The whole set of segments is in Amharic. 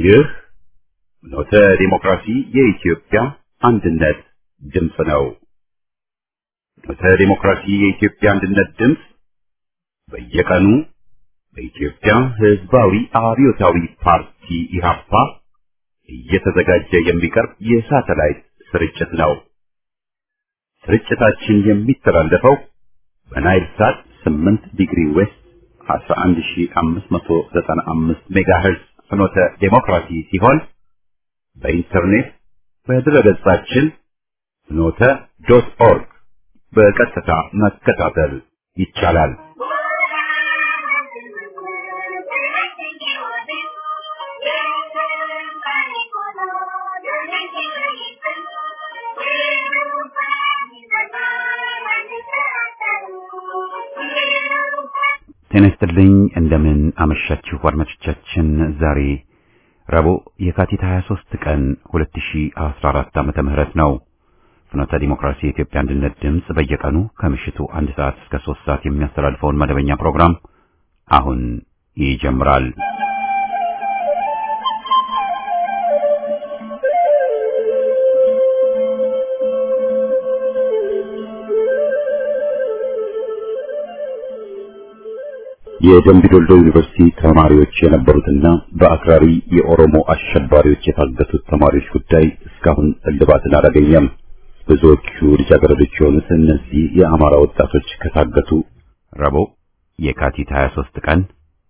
ይህ ኖተ ዲሞክራሲ የኢትዮጵያ አንድነት ድምፅ ነው። ኖተ ዲሞክራሲ የኢትዮጵያ አንድነት ድምፅ በየቀኑ በኢትዮጵያ ሕዝባዊ አብዮታዊ ፓርቲ ኢህአፓ እየተዘጋጀ የሚቀርብ የሳተላይት ስርጭት ነው። ስርጭታችን የሚተላለፈው በናይል ሳት 8 ዲግሪ ዌስት 11595 ሜጋሄርዝ ፍኖተ ዴሞክራሲ ሲሆን በኢንተርኔት በድረገጻችን ፍኖተ ዶት ኦርግ በቀጥታ መከታተል ይቻላል። ጤና ይስጥልኝ። እንደምን አመሻችሁ አድማጮቻችን። ዛሬ ረቡዕ የካቲት 23 ቀን 2014 ዓመተ ምህረት ነው። ፍኖተ ዲሞክራሲ የኢትዮጵያ አንድነት ድምፅ በየቀኑ ከምሽቱ አንድ ሰዓት እስከ 3 ሰዓት የሚያስተላልፈውን መደበኛ ፕሮግራም አሁን ይጀምራል። የደምቢ ዶልዶ ዩኒቨርሲቲ ተማሪዎች የነበሩትና በአክራሪ የኦሮሞ አሸባሪዎች የታገቱት ተማሪዎች ጉዳይ እስካሁን እልባትን አላገኘም። ብዙዎቹ ልጃገረዶች የሆኑት እነዚህ የአማራ ወጣቶች ከታገቱ ረቡዕ የካቲት 23 ቀን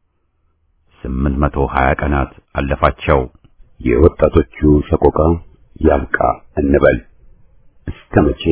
820 ቀናት አለፋቸው። የወጣቶቹ ሰቆቃ ያብቃ እንበል እስከ መቼ?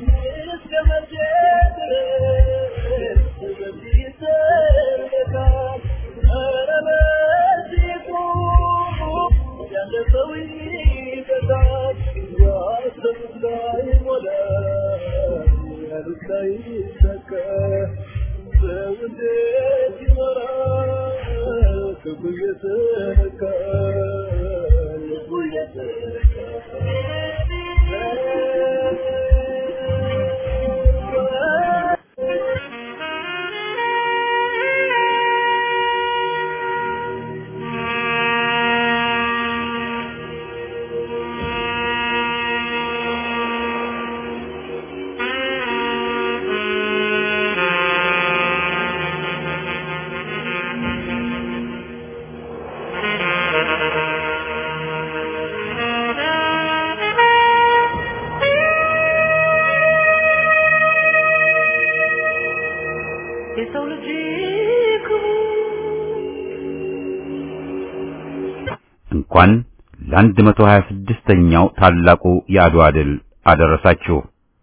እንኳን ለአንድ መቶ ሀያ ስድስተኛው ታላቁ የአድዋ ድል አደረሳችሁ።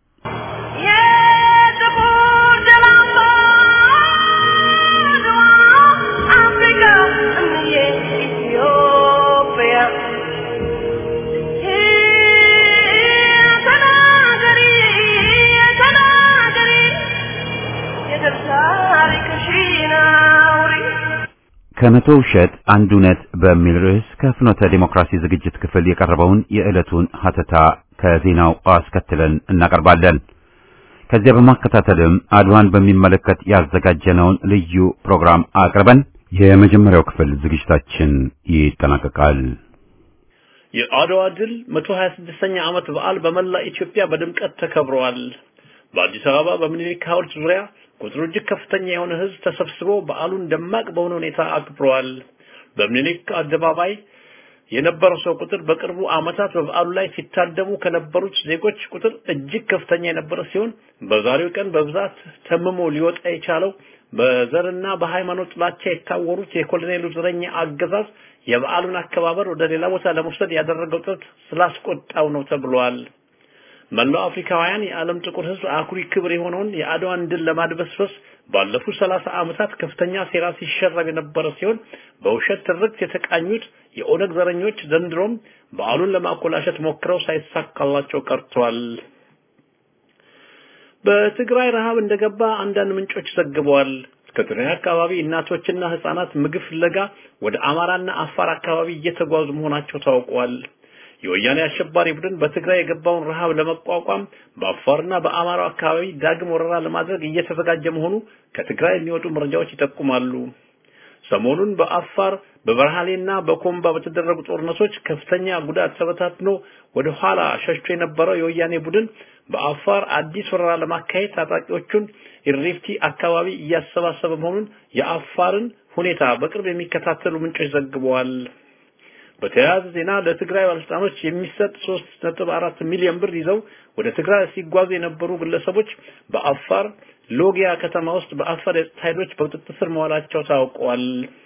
ከመቶ ውሸት አንድ እውነት በሚል ርዕስ ከፍኖተ ዲሞክራሲ ዝግጅት ክፍል የቀረበውን የዕለቱን ሀተታ ከዜናው አስከትለን እናቀርባለን። ከዚያ በማከታተልም አድዋን በሚመለከት ያዘጋጀነውን ልዩ ፕሮግራም አቅርበን የመጀመሪያው ክፍል ዝግጅታችን ይጠናቀቃል። የአድዋ ድል 126ኛ ዓመት በዓል በመላ ኢትዮጵያ በድምቀት ተከብረዋል። በአዲስ አበባ በምኒልክ ሐውልት ዙሪያ ቁጥሩ እጅግ ከፍተኛ የሆነ ሕዝብ ተሰብስቦ በዓሉን ደማቅ በሆነ ሁኔታ አክብረዋል። በምኒልክ አደባባይ የነበረው ሰው ቁጥር በቅርቡ ዓመታት በበዓሉ ላይ ሲታደሙ ከነበሩት ዜጎች ቁጥር እጅግ ከፍተኛ የነበረ ሲሆን በዛሬው ቀን በብዛት ተምሞ ሊወጣ የቻለው በዘርና በሃይማኖት ጥላቻ የታወሩት የኮሎኔሉ ዘረኛ አገዛዝ የበዓሉን አከባበር ወደ ሌላ ቦታ ለመውሰድ ያደረገው ጥረት ስላስቆጣው ነው ተብሏል። መላው አፍሪካውያን የዓለም ጥቁር ሕዝብ አኩሪ ክብር የሆነውን የአድዋን ድል ለማድበስበስ ባለፉት ሰላሳ ዓመታት ከፍተኛ ሴራ ሲሸረብ የነበረ ሲሆን በውሸት ትርክት የተቃኙት የኦነግ ዘረኞች ዘንድሮም በዓሉን ለማኮላሸት ሞክረው ሳይሳካላቸው ቀርቷል። በትግራይ ረሃብ እንደገባ አንዳንድ ምንጮች ዘግበዋል። ከትግራይ አካባቢ እናቶችና ህጻናት ምግብ ፍለጋ ወደ አማራና አፋር አካባቢ እየተጓዙ መሆናቸው ታውቋል። የወያኔ አሸባሪ ቡድን በትግራይ የገባውን ረሃብ ለመቋቋም በአፋርና በአማራው አካባቢ ዳግም ወረራ ለማድረግ እየተዘጋጀ መሆኑ ከትግራይ የሚወጡ መረጃዎች ይጠቁማሉ። ሰሞኑን በአፋር በበርሃሌና በኮምባ በተደረጉ ጦርነቶች ከፍተኛ ጉዳት ተበታትኖ ወደ ኋላ ሸሽቶ የነበረው የወያኔ ቡድን በአፋር አዲስ ወረራ ለማካሄድ ታጣቂዎቹን ኢሪፍቲ አካባቢ እያሰባሰበ መሆኑን የአፋርን ሁኔታ በቅርብ የሚከታተሉ ምንጮች ዘግበዋል። በተያያዘ ዜና ለትግራይ ባለስልጣኖች የሚሰጥ 3.4 ሚሊዮን ብር ይዘው ወደ ትግራይ ሲጓዙ የነበሩ ግለሰቦች በአፋር ሎጊያ ከተማ ውስጥ በአፋር የጸጥታ ኃይሎች በቁጥጥር ስር መዋላቸው ታውቋል።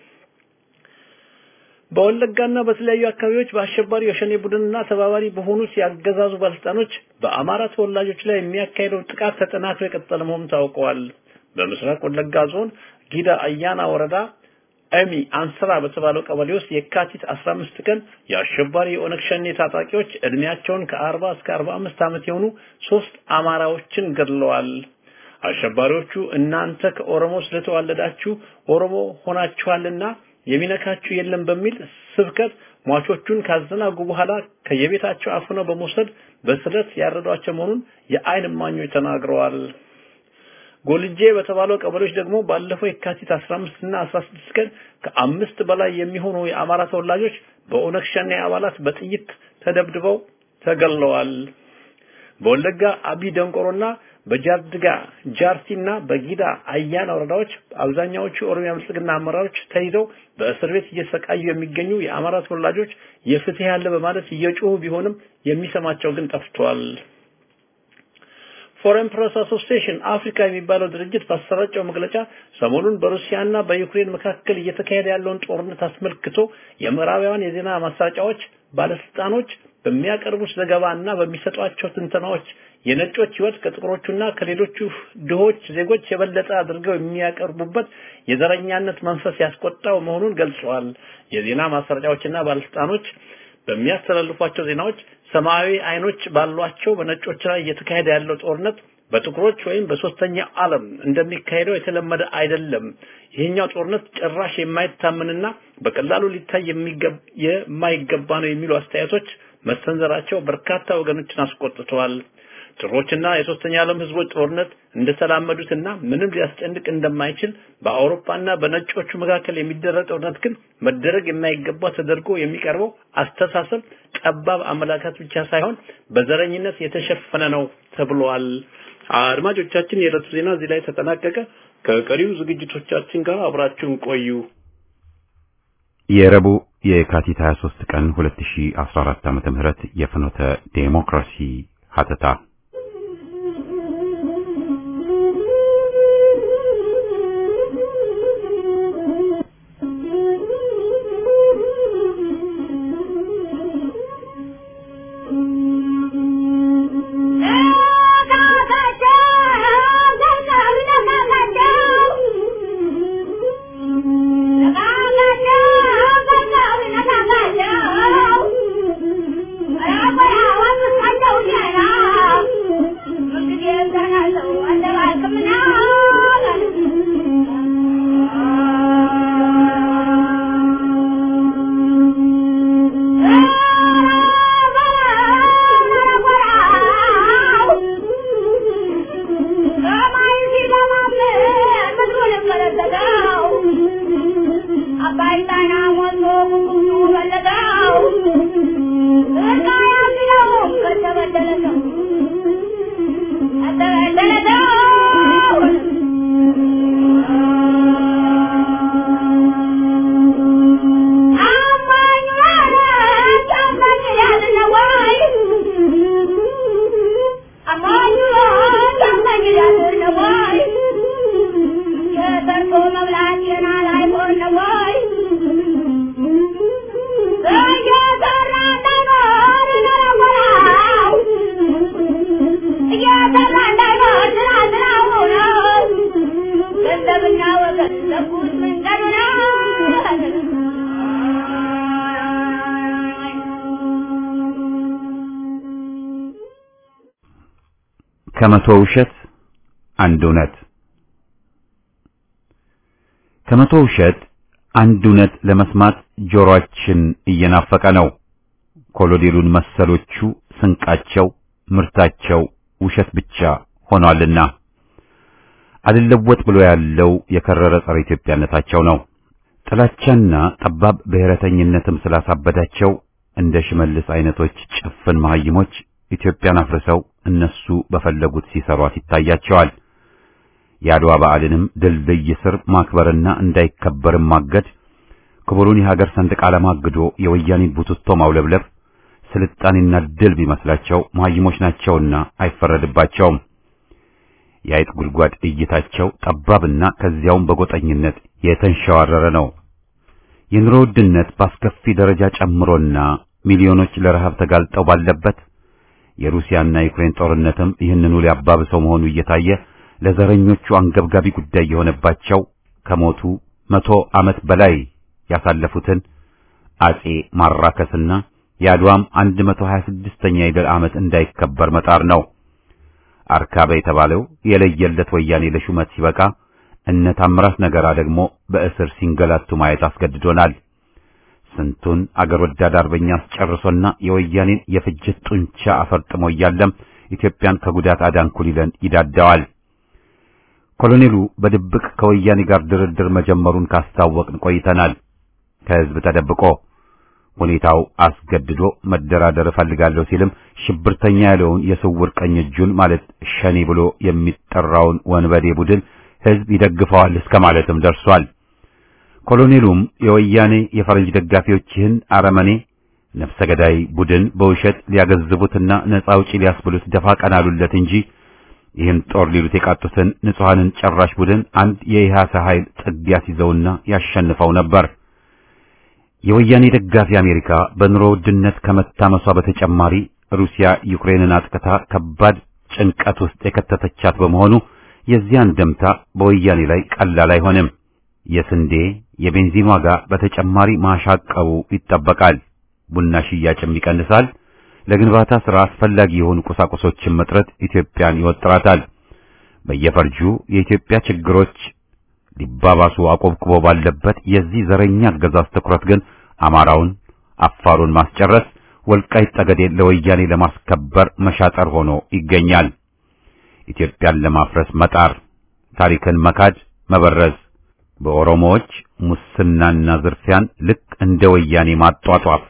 በወለጋና በተለያዩ አካባቢዎች በአሸባሪ የሸኔ ቡድንና ተባባሪ በሆኑት ያገዛዙ ባለስልጣኖች በአማራ ተወላጆች ላይ የሚያካሄደው ጥቃት ተጠናክሮ የቀጠለ መሆኑ ታውቀዋል። በምስራቅ ወለጋ ዞን ጊዳ አያና ወረዳ ኤሚ አንስራ በተባለው ቀበሌ ውስጥ የካቲት 15 ቀን የአሸባሪ የኦነግ ሸኔ ታጣቂዎች እድሜያቸውን ከ40 እስከ 45 ዓመት የሆኑ ሶስት አማራዎችን ገድለዋል። አሸባሪዎቹ እናንተ ከኦሮሞ ስለተዋለዳችሁ ኦሮሞ ሆናችኋልና የሚነካችሁ የለም በሚል ስብከት ሟቾቹን ካዘናጉ በኋላ ከየቤታቸው አፍነው በመውሰድ በስለት ያረዷቸው መሆኑን የአይን እማኞች ተናግረዋል። ጎልጄ በተባለው ቀበሌዎች ደግሞ ባለፈው የካቲት 15 እና 16 ቀን ከአምስት በላይ የሚሆኑ የአማራ ተወላጆች በኦነግ ሸኔ አባላት በጥይት ተደብድበው ተገለዋል። በወለጋ አቢ ደንቆሮና በጃርድጋ ጃርቲና በጊዳ አያና ወረዳዎች አብዛኛዎቹ የኦሮሚያ ብልጽግና አመራሮች ተይዘው በእስር ቤት እየሰቃዩ የሚገኙ የአማራ ተወላጆች የፍትህ ያለ በማለት እየጮሁ ቢሆንም የሚሰማቸው ግን ጠፍቷል። ፎሬን ፕሬስ አሶሲዬሽን አፍሪካ የሚባለው ድርጅት ባሰራጨው መግለጫ ሰሞኑን በሩሲያና በዩክሬን መካከል እየተካሄደ ያለውን ጦርነት አስመልክቶ የምዕራባውያን የዜና ማሰራጫዎች ባለስልጣኖች በሚያቀርቡት ዘገባና በሚሰጧቸው ትንተናዎች የነጮች ህይወት ከጥቁሮቹና ከሌሎቹ ድሆች ዜጎች የበለጠ አድርገው የሚያቀርቡበት የዘረኛነት መንፈስ ያስቆጣው መሆኑን ገልጸዋል። የዜና ማሰራጫዎችና ባለስልጣኖች በሚያስተላልፏቸው ዜናዎች ሰማያዊ አይኖች ባሏቸው በነጮች ላይ እየተካሄደ ያለው ጦርነት በጥቁሮች ወይም በሶስተኛ ዓለም እንደሚካሄደው የተለመደ አይደለም። ይሄኛው ጦርነት ጭራሽ የማይታመንና በቀላሉ ሊታይ የማይገባ ነው የሚሉ አስተያየቶች መሰንዘራቸው በርካታ ወገኖችን አስቆጥተዋል። ጥቁሮችና የሶስተኛ ዓለም ህዝቦች ጦርነት እንደተላመዱትና ምንም ሊያስጨንቅ እንደማይችል በአውሮፓና በነጮቹ መካከል የሚደረግ ጦርነት ግን መደረግ የማይገባ ተደርጎ የሚቀርበው አስተሳሰብ ጠባብ አመላካት ብቻ ሳይሆን በዘረኝነት የተሸፈነ ነው ተብሏል። አድማጮቻችን፣ የዕለቱ ዜና እዚህ ላይ ተጠናቀቀ። ከቀሪው ዝግጅቶቻችን ጋር አብራችሁን ቆዩ። የረቡዕ የካቲት 23 ቀን 2014 ዓመተ ምህረት የፍኖተ ዴሞክራሲ ሀተታ ከመቶ ውሸት አንድ እውነት ከመቶ ውሸት አንድ እውነት ለመስማት ጆሮአችን እየናፈቀ ነው። ኮሎኔሉን መሰሎቹ ስንቃቸው ምርታቸው ውሸት ብቻ ሆኗልና አልለወጥ ብሎ ያለው የከረረ ጸረ ኢትዮጵያነታቸው ነው። ጥላቻና ጠባብ ብሔረተኝነትም ስላሳበዳቸው እንደ ሽመልስ አይነቶች ጭፍን መሐይሞች ኢትዮጵያን አፍርሰው እነሱ በፈለጉት ሲሰሯት ይታያቸዋል። የአድዋ በዓልንም ድልድይ ስር ማክበርና እንዳይከበርም ማገድ፣ ክቡሩን የሀገር ሰንደቅ ዓላማ አግዶ የወያኔን ቡትቶ ማውለብለብ ስልጣኔና ድል ቢመስላቸው መሐይሞች ናቸውና አይፈረድባቸውም። የአይጥ ጉድጓድ እይታቸው ጠባብና ከዚያውም በጎጠኝነት የተንሸዋረረ ነው። የኑሮ ውድነት በአስከፊ ደረጃ ጨምሮና ሚሊዮኖች ለረሃብ ተጋልጠው ባለበት የሩሲያና የዩክሬን ጦርነትም ይህንኑ ሊያባብሰው መሆኑ እየታየ ለዘረኞቹ አንገብጋቢ ጉዳይ የሆነባቸው ከሞቱ መቶ ዓመት በላይ ያሳለፉትን አጼ ማራከስና የአድዋም 126ኛ የድል ዓመት እንዳይከበር መጣር ነው። አርካበ የተባለው የለየለት ወያኔ ለሹመት ሲበቃ እነ ታምራት ነገራ ደግሞ በእስር ሲንገላቱ ማየት አስገድዶናል። ስንቱን አገር ወዳድ አርበኛ አስጨርሶና የወያኔን የፍጅት ጡንቻ አፈርጥሞ እያለም ኢትዮጵያን ከጉዳት አዳንኩ ሊለን ይዳዳዋል። ኮሎኔሉ በድብቅ ከወያኔ ጋር ድርድር መጀመሩን ካስታወቅን ቆይተናል። ከህዝብ ተደብቆ ሁኔታው አስገድዶ መደራደር እፈልጋለሁ ሲልም ሽብርተኛ ያለውን የስውር ቀኝ እጁን ማለት ሸኔ ብሎ የሚጠራውን ወንበዴ ቡድን ህዝብ ይደግፈዋል እስከ ማለትም ደርሷል። ኮሎኔሉም የወያኔ የፈረንጅ ደጋፊዎች ይህን አረመኔ ነፍሰ ገዳይ ቡድን በውሸት ሊያገዝቡትና ነፃ አውጪ ሊያስብሉት ደፋ ቀና አሉለት እንጂ ይህን ጦር ሊሉት የቃጡትን ንጹሐንን ጨራሽ ቡድን አንድ የኢሃሰ ኃይል ጥግ ያስይዘውና ያሸንፈው ነበር። የወያኔ ደጋፊ አሜሪካ በኑሮ ውድነት ከመታመሷ በተጨማሪ ሩሲያ ዩክሬንን አጥቅታ ከባድ ጭንቀት ውስጥ የከተተቻት በመሆኑ የዚያን ደምታ በወያኔ ላይ ቀላል አይሆንም። የስንዴ የቤንዚን ዋጋ በተጨማሪ ማሻቀቡ ይጠበቃል። ቡና ሽያጭም ይቀንሳል። ለግንባታ ሥራ አስፈላጊ የሆኑ ቁሳቁሶችን መጥረት ኢትዮጵያን ይወጥራታል። በየፈርጁ የኢትዮጵያ ችግሮች ሊባባሱ አቆብቁቦ ባለበት የዚህ ዘረኛ አገዛዝ ትኩረት ግን አማራውን፣ አፋሩን ማስጨረስ፣ ወልቃይት ጠገዴን ለወያኔ ለማስከበር መሻጠር ሆኖ ይገኛል። ኢትዮጵያን ለማፍረስ መጣር፣ ታሪክን መካድ፣ መበረዝ፣ በኦሮሞዎች ሙስናና ዝርፊያን ልክ እንደ ወያኔ ማጧጧፍ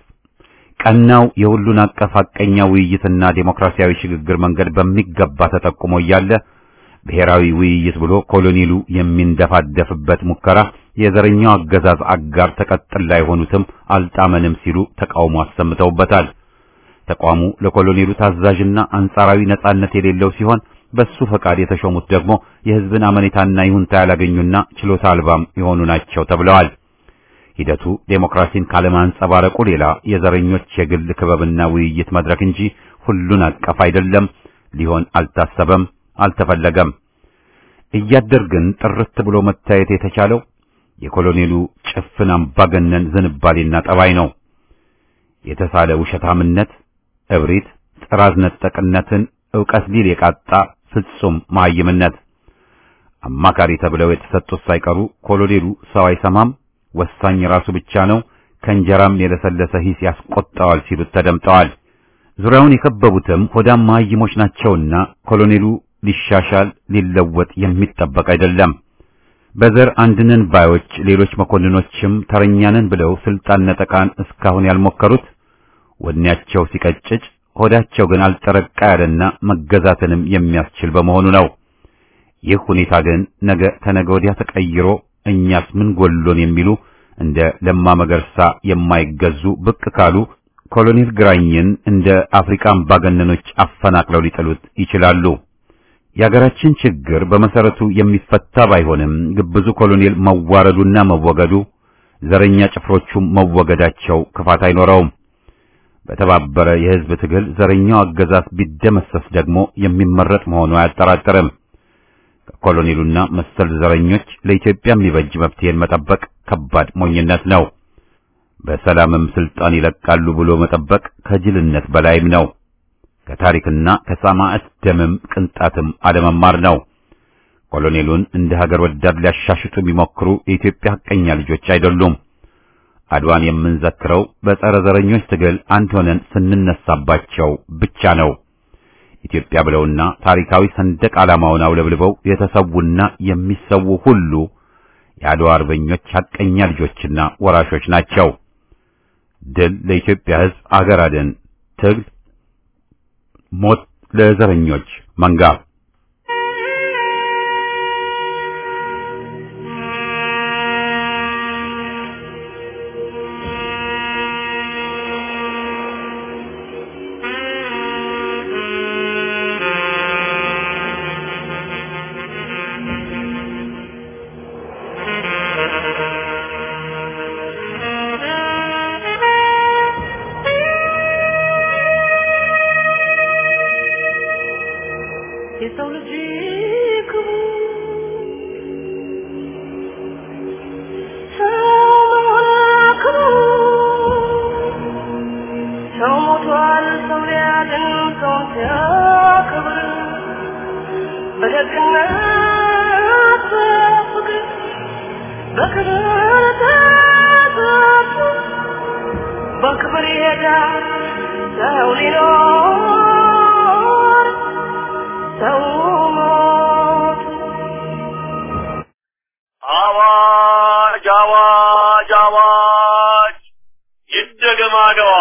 ቀናው የሁሉን አቀፍ ሐቀኛ ውይይትና ዴሞክራሲያዊ ሽግግር መንገድ በሚገባ ተጠቁሞ እያለ ብሔራዊ ውይይት ብሎ ኮሎኔሉ የሚንደፋደፍበት ሙከራ የዘረኛው አገዛዝ አጋር ተቀጥላ የሆኑትም አልጣመንም ሲሉ ተቃውሞ አሰምተውበታል። ተቋሙ ለኮሎኔሉ ታዛዥና አንጻራዊ ነጻነት የሌለው ሲሆን በሱ ፈቃድ የተሾሙት ደግሞ የሕዝብን አመኔታና ይሁንታ ያላገኙና ችሎታ አልባም የሆኑ ናቸው ተብለዋል። ሂደቱ ዴሞክራሲን ካለማንጸባረቁ ሌላ የዘረኞች የግል ክበብና ውይይት መድረክ እንጂ ሁሉን አቀፍ አይደለም፣ ሊሆን አልታሰበም፣ አልተፈለገም። እያደር ግን ጥርት ብሎ መታየት የተቻለው የኮሎኔሉ ጭፍን አምባገነን ዝንባሌና ጠባይ ነው። የተሳለ ውሸታምነት፣ እብሪት፣ ጥራዝ ነጠቅነትን ዕውቀት ሊል የቃጣ ፍጹም መሃይምነት። አማካሪ ተብለው የተሰጡት ሳይቀሩ ኮሎኔሉ ሰው አይሰማም ወሳኝ ራሱ ብቻ ነው፣ ከእንጀራም የለሰለሰ ሂስ ያስቆጣዋል ሲሉት ተደምጠዋል። ዙሪያውን የከበቡትም ሆዳም መሃይሞች ናቸውና ኮሎኔሉ ሊሻሻል ሊለወጥ የሚጠበቅ አይደለም። በዘር አንድነን ባዮች ሌሎች መኮንኖችም ተረኛንን ብለው ስልጣን ነጠቃን እስካሁን ያልሞከሩት ወኔያቸው ሲቀጭጭ ሆዳቸው ግን አልጠረቃ ያለና መገዛትንም የሚያስችል በመሆኑ ነው። ይህ ሁኔታ ግን ነገ ተነገ ወዲያ ተቀይሮ እኛስ ምን ጎሎን የሚሉ እንደ ለማ መገርሳ የማይገዙ ብቅ ካሉ ኮሎኔል ግራኝን እንደ አፍሪካ አምባገነኖች አፈናቅለው ሊጥሉት ይችላሉ። የሀገራችን ችግር በመሰረቱ የሚፈታ ባይሆንም ግብዙ ኮሎኔል መዋረዱና መወገዱ፣ ዘረኛ ጭፍሮቹም መወገዳቸው ክፋት አይኖረውም። በተባበረ የሕዝብ ትግል ዘረኛው አገዛዝ ቢደመሰስ ደግሞ የሚመረጥ መሆኑ አያጠራጥርም። ከኮሎኔሉና መሰል ዘረኞች ለኢትዮጵያ የሚበጅ መፍትሄን መጠበቅ ከባድ ሞኝነት ነው። በሰላምም ስልጣን ይለቃሉ ብሎ መጠበቅ ከጅልነት በላይም ነው። ከታሪክና ከሰማዕት ደምም ቅንጣትም አለመማር ነው። ኮሎኔሉን እንደ ሀገር ወዳድ ሊያሻሽጡ የሚሞክሩ የኢትዮጵያ ሐቀኛ ልጆች አይደሉም። አድዋን የምንዘክረው በጸረ ዘረኞች ትግል አንድ ሆነን ስንነሳባቸው ብቻ ነው። ኢትዮጵያ ብለውና ታሪካዊ ሰንደቅ ዓላማውን አውለብልበው የተሰዉና የሚሰዉ ሁሉ የአድዋ አርበኞች ሐቀኛ ልጆችና ወራሾች ናቸው። ድል ለኢትዮጵያ ሕዝብ፣ አገር አድን ትግል፣ ሞት ለዘረኞች መንጋ። የሰው ልጅ ክቡር ሰው ክቡር ሰው ሞቷል ሰው ሊያድን ሰውን ሲያከብር በደግነት በፍቅር በክብር ተጠርቶ በክብር ይሄዳል ሰው ሊኖር ሰው ሞት አዋጅ አዋጅ አዋጅ! ይደገም አድዋ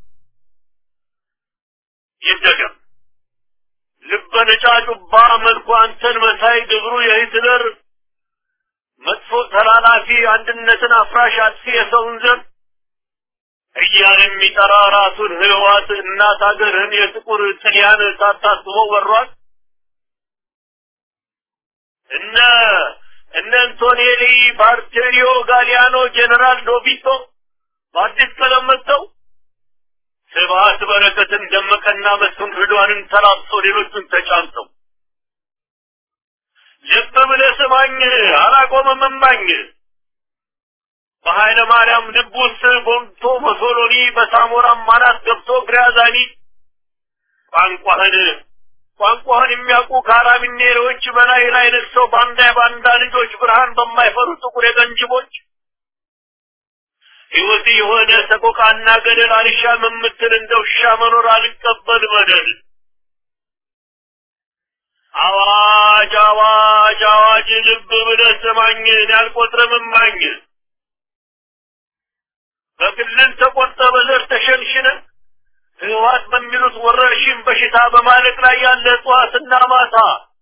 ይደገም። ልበ ነጫጩባ መልኩ አንተን መሳይ ግብሩ የሂትለር መጥፎ ተላላፊ አንድነትን አፍራሽ አጥፊ የሰውን ዘር እያለ የሚጠራ ራሱን ህዋት እናት ሀገርህን የጥቁር ጥልያን ሳታስበው ወሯል። እነ እነ አንቶኔሊ ባርቴሪዮ ጋሊያኖ ጄኔራል ዶቢቶ በአዲስ ቀለም መጥተው ስብሀት በረከትን ደመቀና መስፍን ርዷንን ተላብሰው ሌሎቹን ተጫምተው ልብ ብለህ ስማኝ አላቆመም እማኝ በኃይለ ማርያም ልብ ውስጥ ቦምቶ ሞሶሎኒ በሳሞራም ማናት ገብቶ ግራዛኒ ቋንቋህን ቋንቋህን የሚያውቁ ካራቢኔሮች በላይ ላይ ነግሰው ባንዳ የባንዳ ልጆች ብርሃን በማይፈሩ ጥቁር የቀንጅቦች ሕይወት የሆነ ሰቆቃና ገደል አልሻም የምትል እንደ ውሻ መኖር አልቀበል በደል አዋጅ አዋጅ አዋጅ ልብ ብለህ ስማኝ ያልቆጥርም እማኝ በክልል ተቆርጠ በዘር ተሸንሽነ ህወሓት በሚሉት ወረርሽኝ በሽታ በማለቅ ላይ ያለ እጽዋትና ማታ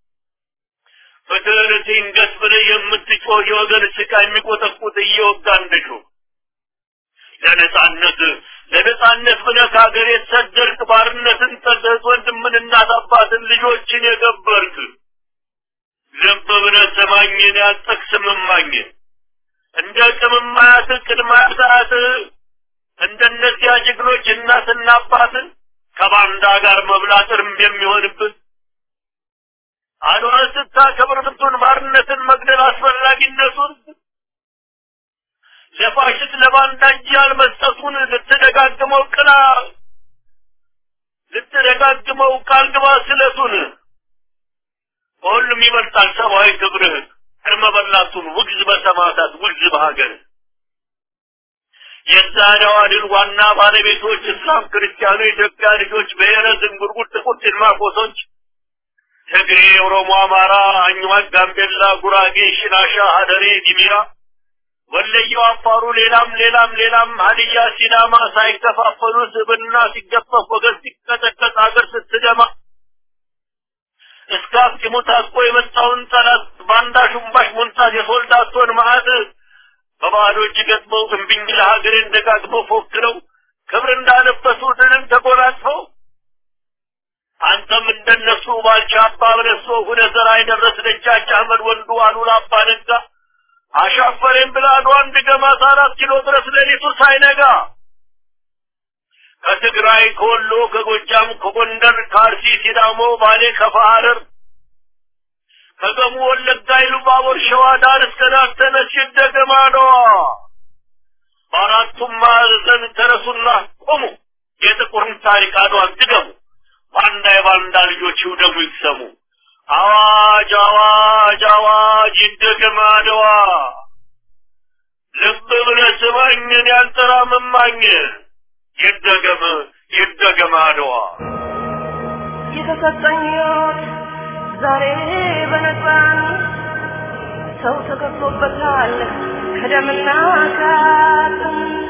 ፍትህን ትንገስ ብለህ የምትጮህ የወገን ስቃ የሚቆጠቁት እየወጋ እንደሹ ለነጻነት ለነጻነት ብለህ ከሀገር የተሰደርክ ባርነትን ጠልተህ ወንድምን እናት አባትን ልጆችን የገበርክ ልብ ብለህ ስማኝን ያልጠቅስም እማኝ እንደ ቅምማያት ቅድማያት እንደነዚያ ጀግኖች እናትና አባትን ከባንዳ ጋር መብላት እርም የሚሆንብን አድዋን ስታከብር ብቱን ባርነትን መግደል አስፈላጊነቱን ለፋሽስት ለባንዳ እጅ ያልመስጠቱን ልትደጋግመው ቅላ ልትደጋግመው ቃል ግባ ስለቱን ከሁሉም ይበልጣል ሰብአዊ ክብርህ ቅድመ በላቱን ውግዝ በሰማዕታት ውግዝ በሀገር የዛሬዋ ድል ዋና ባለቤቶች እስላም፣ ክርስቲያኑ፣ የኢትዮጵያ ልጆች፣ ብሔረ ዝንጉርጉር፣ ጥቁር ጭልማቆሶች፣ ትግሬ፣ ኦሮሞ፣ አማራ፣ አኝዋክ፣ ጋምቤላ፣ ጉራጌ፣ ሽናሻ፣ ሀደሬ፣ ዲሚራ፣ ወለየው፣ አፋሩ፣ ሌላም ሌላም ሌላም ሀዲያ፣ ሲዳማ ሳይከፋፈሉ ስብና ሲገፈፍ ወገን ሲቀጠቀጥ ሀገር ስትደማ እስከ አስኪሙ ታጥቆ የመጣውን ጠላት ባንዳ ሹምባሽ ሞንታት የሶልዳቶን ማዕት በባዶ እጅ ገጥመው እምቢኝ ለሀገሬን ደጋግመው ፎክረው ክብር እንዳለበሱ ድልን ተጎናጽፈው አንተም እንደነሱ ባልቻ አባ በለሶ ሁነህ ዘራ የደረስ ደጃች አህመድ ወንዱ አሉላ አባ ነጋ አሻፈሬን ብላ አድዋን ድገማት አራት ኪሎ ድረስ ሌሊቱ ሳይነጋ ከትግራይ ከወሎ ከጎጃም ከጎንደር ከአርሲ ሲዳሞ ባሌ ከፋ ሐረር ከገሙ ወለጋ ኢሉባቦር ሸዋ ዳር እስከ ዳር ተነሽ ደገማ ነዋ በአራቱም ማዕዘን ተነሱና ቆሙ የጥቁርን ታሪክ አድዋን ድገሙ ባንዳ የባንዳ ልጆች ይውደሙ ይቅሰሙ አዋጅ አዋጅ አዋጅ ይደገም አድዋ ልብ ብለህ ስማኝን ያልጠራምማኝ ይደገም ይደገም አድዋ የተሰጠኝ ሕይወት ዛሬ በነፃን ሰው ተከፍሎበታል ከደምና ከአጥንት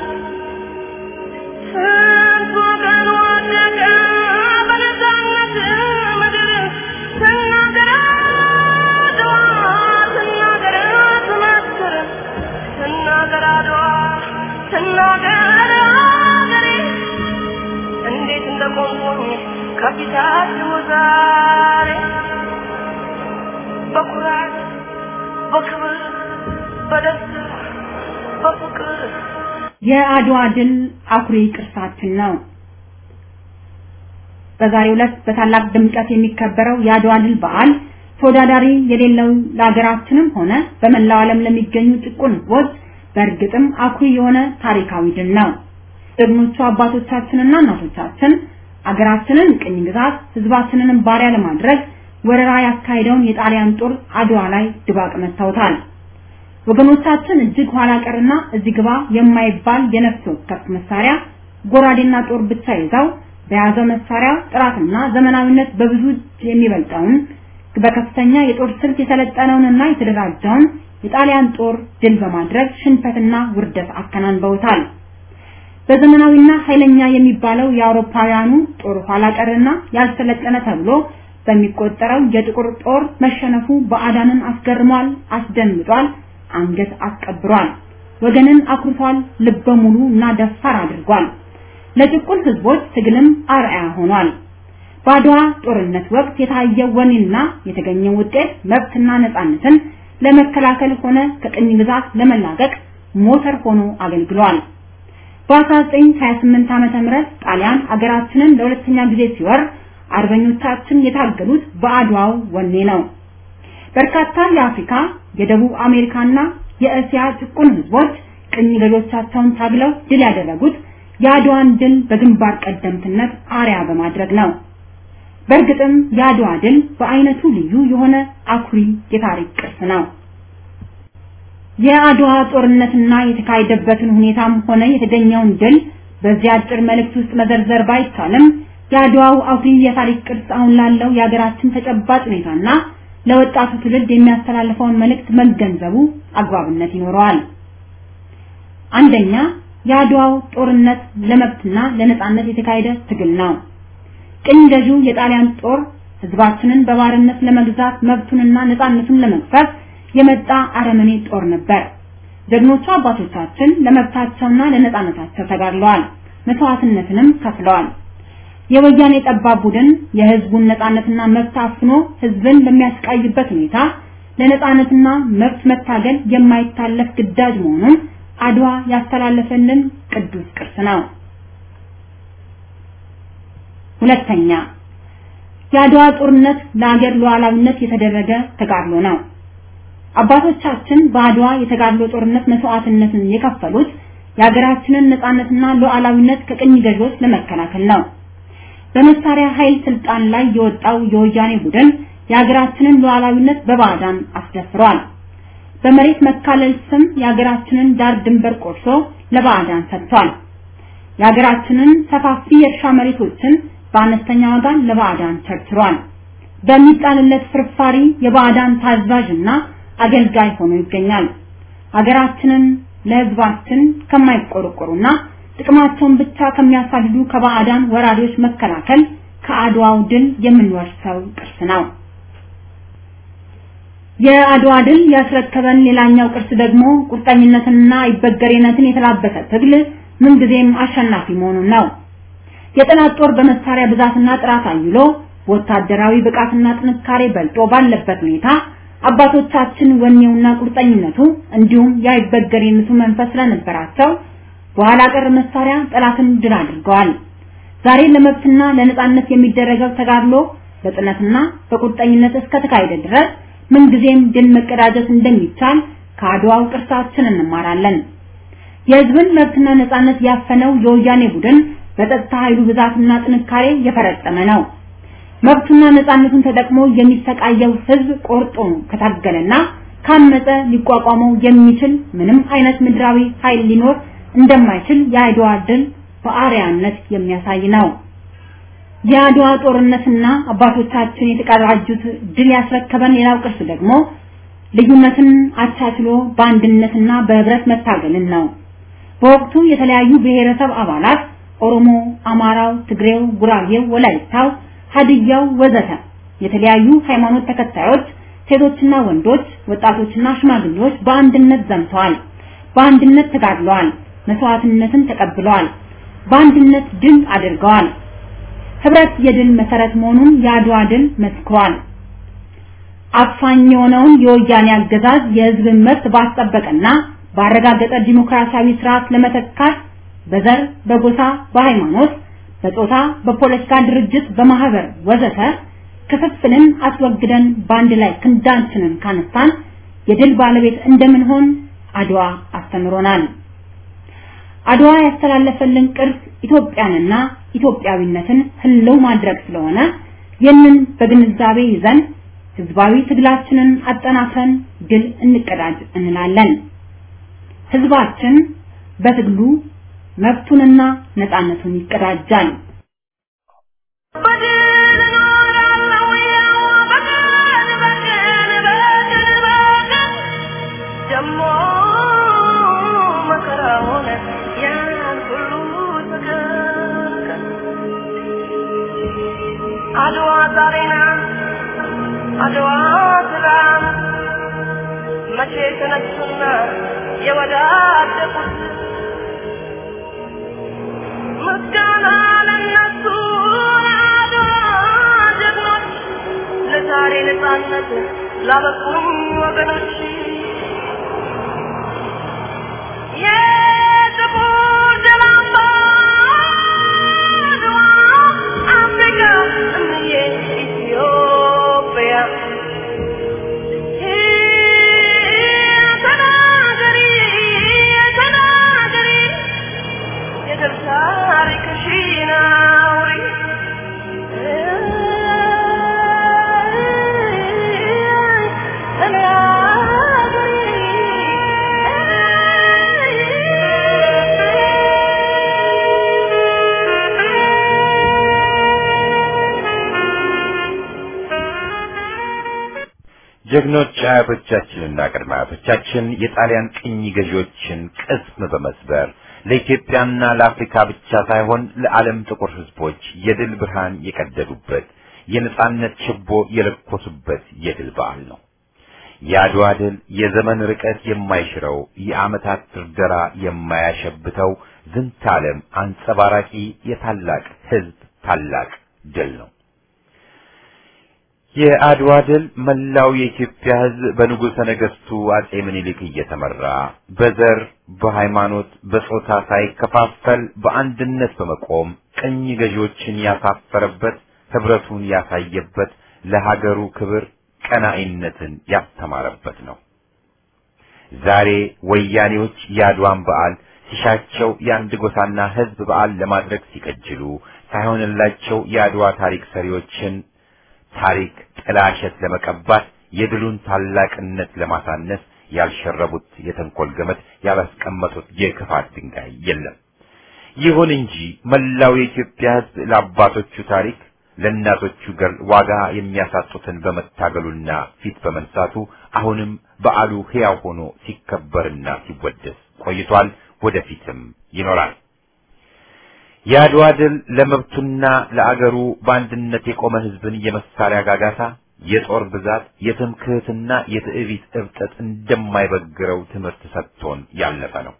ስንት ወገን ወደቀ በነፃነት ምድር ስናገር አድዋ ስናገር ትመስክር ስናገር አድዋ ስናገር አገሬ እንዴት እንደቆምኩኝ ከፊታችሁ ዛሬ በኩራት በክብር በደስታ በፍቅር የአድዋ ድል አኩሪ ቅርሳችን ነው። በዛሬው ዕለት በታላቅ ድምቀት የሚከበረው የአድዋ ድል በዓል ተወዳዳሪ የሌለው ለሀገራችንም ሆነ በመላው ዓለም ለሚገኙ ጭቁን ሕዝቦች በእርግጥም አኩሪ የሆነ ታሪካዊ ድል ነው። ጀግኖቹ አባቶቻችንና እናቶቻችን አገራችንን ቅኝ ግዛት ሕዝባችንንም ባሪያ ለማድረግ ወረራ ያካሄደውን የጣሊያን ጦር አድዋ ላይ ድባቅ መታውታል። ወገኖቻችን እጅግ ኋላ ቀርና እዚህ ግባ የማይባል የነፍስ ወከፍ መሳሪያ ጎራዴና ጦር ብቻ ይዘው በያዘው መሳሪያ ጥራትና ዘመናዊነት በብዙ እጅ የሚበልጠውን በከፍተኛ የጦር ስልት የሰለጠነውንና የተደራጀውን የጣሊያን ጦር ድል በማድረግ ሽንፈትና ውርደት አከናንበውታል። በዘመናዊና ኃይለኛ የሚባለው የአውሮፓውያኑ ጦር ኋላ ቀርና ያልሰለጠነ ተብሎ በሚቆጠረው የጥቁር ጦር መሸነፉ ባዕዳንን አስገርሟል፣ አስደንግጧል፣ አንገት አስቀብሯል፣ ወገንን አኩርቷል፣ ልበ ሙሉ እና ደፋር አድርጓል። ለጭቁን ህዝቦች ትግልም አርአያ ሆኗል። በአድዋ ጦርነት ወቅት የታየው ወኔና የተገኘው ውጤት መብትና ነፃነትን ለመከላከል ሆነ ከቅኝ ግዛት ለመላቀቅ ሞተር ሆኖ አገልግሏል። በ1928 ዓመተ ምህረት ጣሊያን አገራችንን ለሁለተኛ ጊዜ ሲወር አርበኞቻችን የታገሉት በአድዋው ወኔ ነው። በርካታ የአፍሪካ፣ የደቡብ አሜሪካና የእስያ ጭቁን ህዝቦች ቅኝ ገዢዎቻቸውን ታግለው ድል ያደረጉት የአድዋን ድል በግንባር ቀደምትነት አርያ በማድረግ ነው። በእርግጥም የአድዋ ድል በአይነቱ ልዩ የሆነ አኩሪ የታሪክ ቅርስ ነው። የአድዋ ጦርነትና የተካሄደበትን ሁኔታም ሆነ የተገኘውን ድል በዚህ አጭር መልእክት ውስጥ መዘርዘር ባይቻልም የአድዋው አኩሪ የታሪክ ቅርስ አሁን ላለው የሀገራችን ተጨባጭ ሁኔታና ለወጣቱ ትውልድ የሚያስተላልፈውን መልእክት መገንዘቡ አግባብነት ይኖረዋል። አንደኛ የአድዋው ጦርነት ለመብትና ለነጻነት የተካሄደ ትግል ነው። ቅኝ ገዢው የጣሊያን ጦር ህዝባችንን በባርነት ለመግዛት መብቱንና ነጻነቱን ለመግፈፍ የመጣ አረመኔ ጦር ነበር። ጀግኖቹ አባቶቻችን ለመብታቸውና ለነጻነታቸው ተጋድለዋል፣ መስዋዕትነትንም ከፍለዋል። የወያኔ ጠባብ ቡድን የህዝቡን ነጻነትና መብት አፍኖ ህዝብን በሚያስቃይበት ሁኔታ ለነጻነትና መብት መታገል የማይታለፍ ግዳጅ መሆኑን አድዋ ያስተላለፈልን ቅዱስ ቅርስ ነው። ሁለተኛ የአድዋ ጦርነት ለሀገር ሉዓላዊነት የተደረገ ተጋድሎ ነው። አባቶቻችን በአድዋ የተጋድሎ ጦርነት መስዋዕትነትን የከፈሉት የሀገራችንን ነጻነትና ሉዓላዊነት ከቅኝ ገዢዎች ለመከላከል ነው። በመሳሪያ ኃይል ስልጣን ላይ የወጣው የወያኔ ቡድን የሀገራችንን ሉዓላዊነት በባዕዳን አስደፍሯል። በመሬት መካለል ስም የሀገራችንን ዳር ድንበር ቆርሶ ለባዕዳን ሰጥቷል። የሀገራችንን ሰፋፊ የእርሻ መሬቶችን በአነስተኛ ዋጋ ለባዕዳን ቸርችሯል። በሚጣልለት ፍርፋሪ የባዕዳን ታዛዥና አገልጋይ ሆኖ ይገኛል። ሀገራችንን ለህዝባችን ከማይቆረቆሩና ጥቅማቸውን ብቻ ከሚያሳድዱ ከባዕዳን ወራሪዎች መከላከል ከአድዋው ድል የምንወርሰው ቅርስ ነው። የአድዋ ድል ያስረከበን ሌላኛው ቅርስ ደግሞ ቁርጠኝነትንና አይበገሬነትን የተላበሰ ትግል ምንጊዜም አሸናፊ መሆኑን ነው። የጠላት ጦር በመሳሪያ ብዛትና ጥራት አይሎ ወታደራዊ ብቃትና ጥንካሬ በልጦ ባለበት ሁኔታ አባቶቻችን ወኔውና ቁርጠኝነቱ እንዲሁም የአይበገሬነቱ መንፈስ ስለነበራቸው በኋላ ቀር መሳሪያ ጠላትን ድል አድርገዋል። ዛሬ ለመብትና ለነጻነት የሚደረገው ተጋድሎ በጽናትና በቁርጠኝነት እስከተካሄደ ድረስ ምንጊዜም ድል መቀዳጀት እንደሚቻል ከአድዋው ቅርሳችን እንማራለን። የህዝብን መብትና ነጻነት ያፈነው የወያኔ ቡድን በጸጥታ ኃይሉ ብዛትና ጥንካሬ የፈረጠመ ነው። መብቱና ነጻነቱን ተጠቅሞ የሚሰቃየው ህዝብ ቆርጦ ከታገለና ካመፀ ሊቋቋመው የሚችል ምንም አይነት ምድራዊ ኃይል ሊኖር እንደማይችል የአድዋ ድል በአርያነት የሚያሳይ ነው። የአድዋ ጦርነትና አባቶቻችን የተቀዳጁት ድል ያስረከበን ሌላው ቅርስ ደግሞ ልዩነትን አቻችሎ በአንድነትና በህብረት መታገልን ነው። በወቅቱ የተለያዩ ብሔረሰብ አባላት ኦሮሞ፣ አማራው፣ ትግሬው፣ ጉራጌው፣ ወላይታው፣ ሀዲያው ወዘተ የተለያዩ ሃይማኖት ተከታዮች ሴቶችና ወንዶች፣ ወጣቶችና ሽማግሌዎች በአንድነት ዘምተዋል። በአንድነት ተጋድለዋል። መስዋዕትነትን ተቀብለዋል። በአንድነት ድል አድርገዋል። ህብረት የድል መሰረት መሆኑን የአድዋ ድል መስክሯል። አፋኝ የሆነውን የወያኔ አገዛዝ የህዝብን መብት ባስጠበቀና ባረጋገጠ ዲሞክራሲያዊ ስርዓት ለመተካት በዘር፣ በጎሳ፣ በሃይማኖት፣ በጾታ፣ በፖለቲካ ድርጅት፣ በማህበር ወዘተ ክፍፍልን አስወግደን በአንድ ላይ ክንዳችንን ካነሳን የድል ባለቤት እንደምንሆን አድዋ አስተምሮናል። አድዋ ያስተላለፈልን ቅርስ ኢትዮጵያንና ኢትዮጵያዊነትን ህልው ማድረግ ስለሆነ ይህንን በግንዛቤ ይዘን ህዝባዊ ትግላችንን አጠናክረን ድል እንቀዳጅ እንላለን። ህዝባችን በትግሉ መብቱንና ነፃነቱን ይቀዳጃል። በድል እኖራለሁ ያው በቀን በቀን በቀን በቀን ደሞ መከራ ሆነ ያን ሁሉ ተከከ አድዋ ዛሬ ናት አድዋ ትላንት መቼ ተነሱና የወዳደቁት ምስጋና ለነሱ ለአድዋ ጀግኖች ለዛሬ ነፃነት ላበቁኝ ወገኖች የጥቁር ደም አምባ አድዋ አፍሪካ እምዬ ኢትዮጵያ ተናገሪ ተናገሪ የድል ታሪክሽን አውሪ ጀግኖች አያቶቻችንና ቅድመ አያቶቻችን የጣሊያን ቅኝ ገዢዎችን ቅስም በመስበር ለኢትዮጵያና ለአፍሪካ ብቻ ሳይሆን ለዓለም ጥቁር ሕዝቦች የድል ብርሃን የቀደዱበት የነጻነት ችቦ የለኮሱበት የድል በዓል ነው። የአድዋ ድል የዘመን ርቀት የማይሽረው የዓመታት ድርደራ የማያሸብተው ዝንተ ዓለም አንጸባራቂ የታላቅ ሕዝብ ታላቅ ድል ነው። የአድዋ ድል መላው የኢትዮጵያ ሕዝብ በንጉሠ ነገሥቱ አጼ ምኒልክ እየተመራ በዘር፣ በሃይማኖት፣ በጾታ ሳይከፋፈል በአንድነት በመቆም ቅኝ ገዢዎችን ያሳፈረበት፣ ህብረቱን ያሳየበት፣ ለሀገሩ ክብር ቀናኢነትን ያስተማረበት ነው። ዛሬ ወያኔዎች የአድዋን በዓል ሲሻቸው የአንድ ጎሳና ህዝብ በዓል ለማድረግ ሲቀጅሉ ሳይሆንላቸው የአድዋ ታሪክ ሰሪዎችን ታሪክ ጥላሸት ለመቀባት የድሉን ታላቅነት ለማሳነስ ያልሸረቡት የተንኮል ገመድ ያላስቀመጡት የክፋት ድንጋይ የለም። ይሁን እንጂ መላው የኢትዮጵያ ህዝብ ለአባቶቹ ታሪክ ለእናቶቹ ገር ዋጋ የሚያሳጡትን በመታገሉና ፊት በመንሳቱ አሁንም በዓሉ ሕያው ሆኖ ሲከበርና ሲወደስ ቆይቷል። ወደፊትም ይኖራል። የአድዋ ድል ለመብቱና ለአገሩ በአንድነት የቆመ ህዝብን የመሳሪያ ጋጋታ፣ የጦር ብዛት፣ የትምክህትና የትዕቢት እብጠት እንደማይበግረው ትምህርት ሰጥቶን ያለፈ ነው።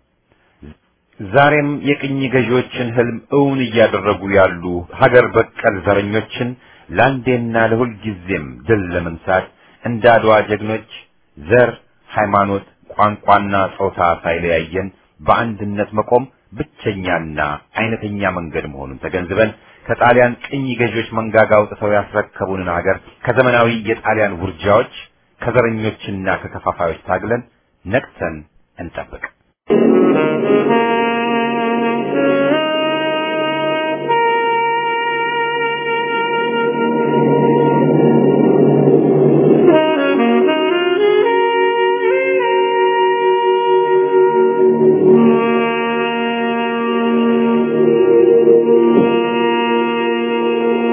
ዛሬም የቅኝ ገዢዎችን ህልም እውን እያደረጉ ያሉ ሀገር በቀል ዘረኞችን ለአንዴና ለሁል ጊዜም ድል ለመንሳት እንደ አድዋ ጀግኖች ዘር፣ ሃይማኖት፣ ቋንቋና ጾታ ሳይለያየን በአንድነት መቆም ብቸኛና አይነተኛ መንገድ መሆኑን ተገንዝበን ከጣሊያን ቅኝ ገዢዎች መንጋጋ አውጥተው ያስረከቡንን ሀገር ከዘመናዊ የጣሊያን ውርጃዎች ከዘረኞችና ከከፋፋዮች ታግለን ነቅተን እንጠብቅ።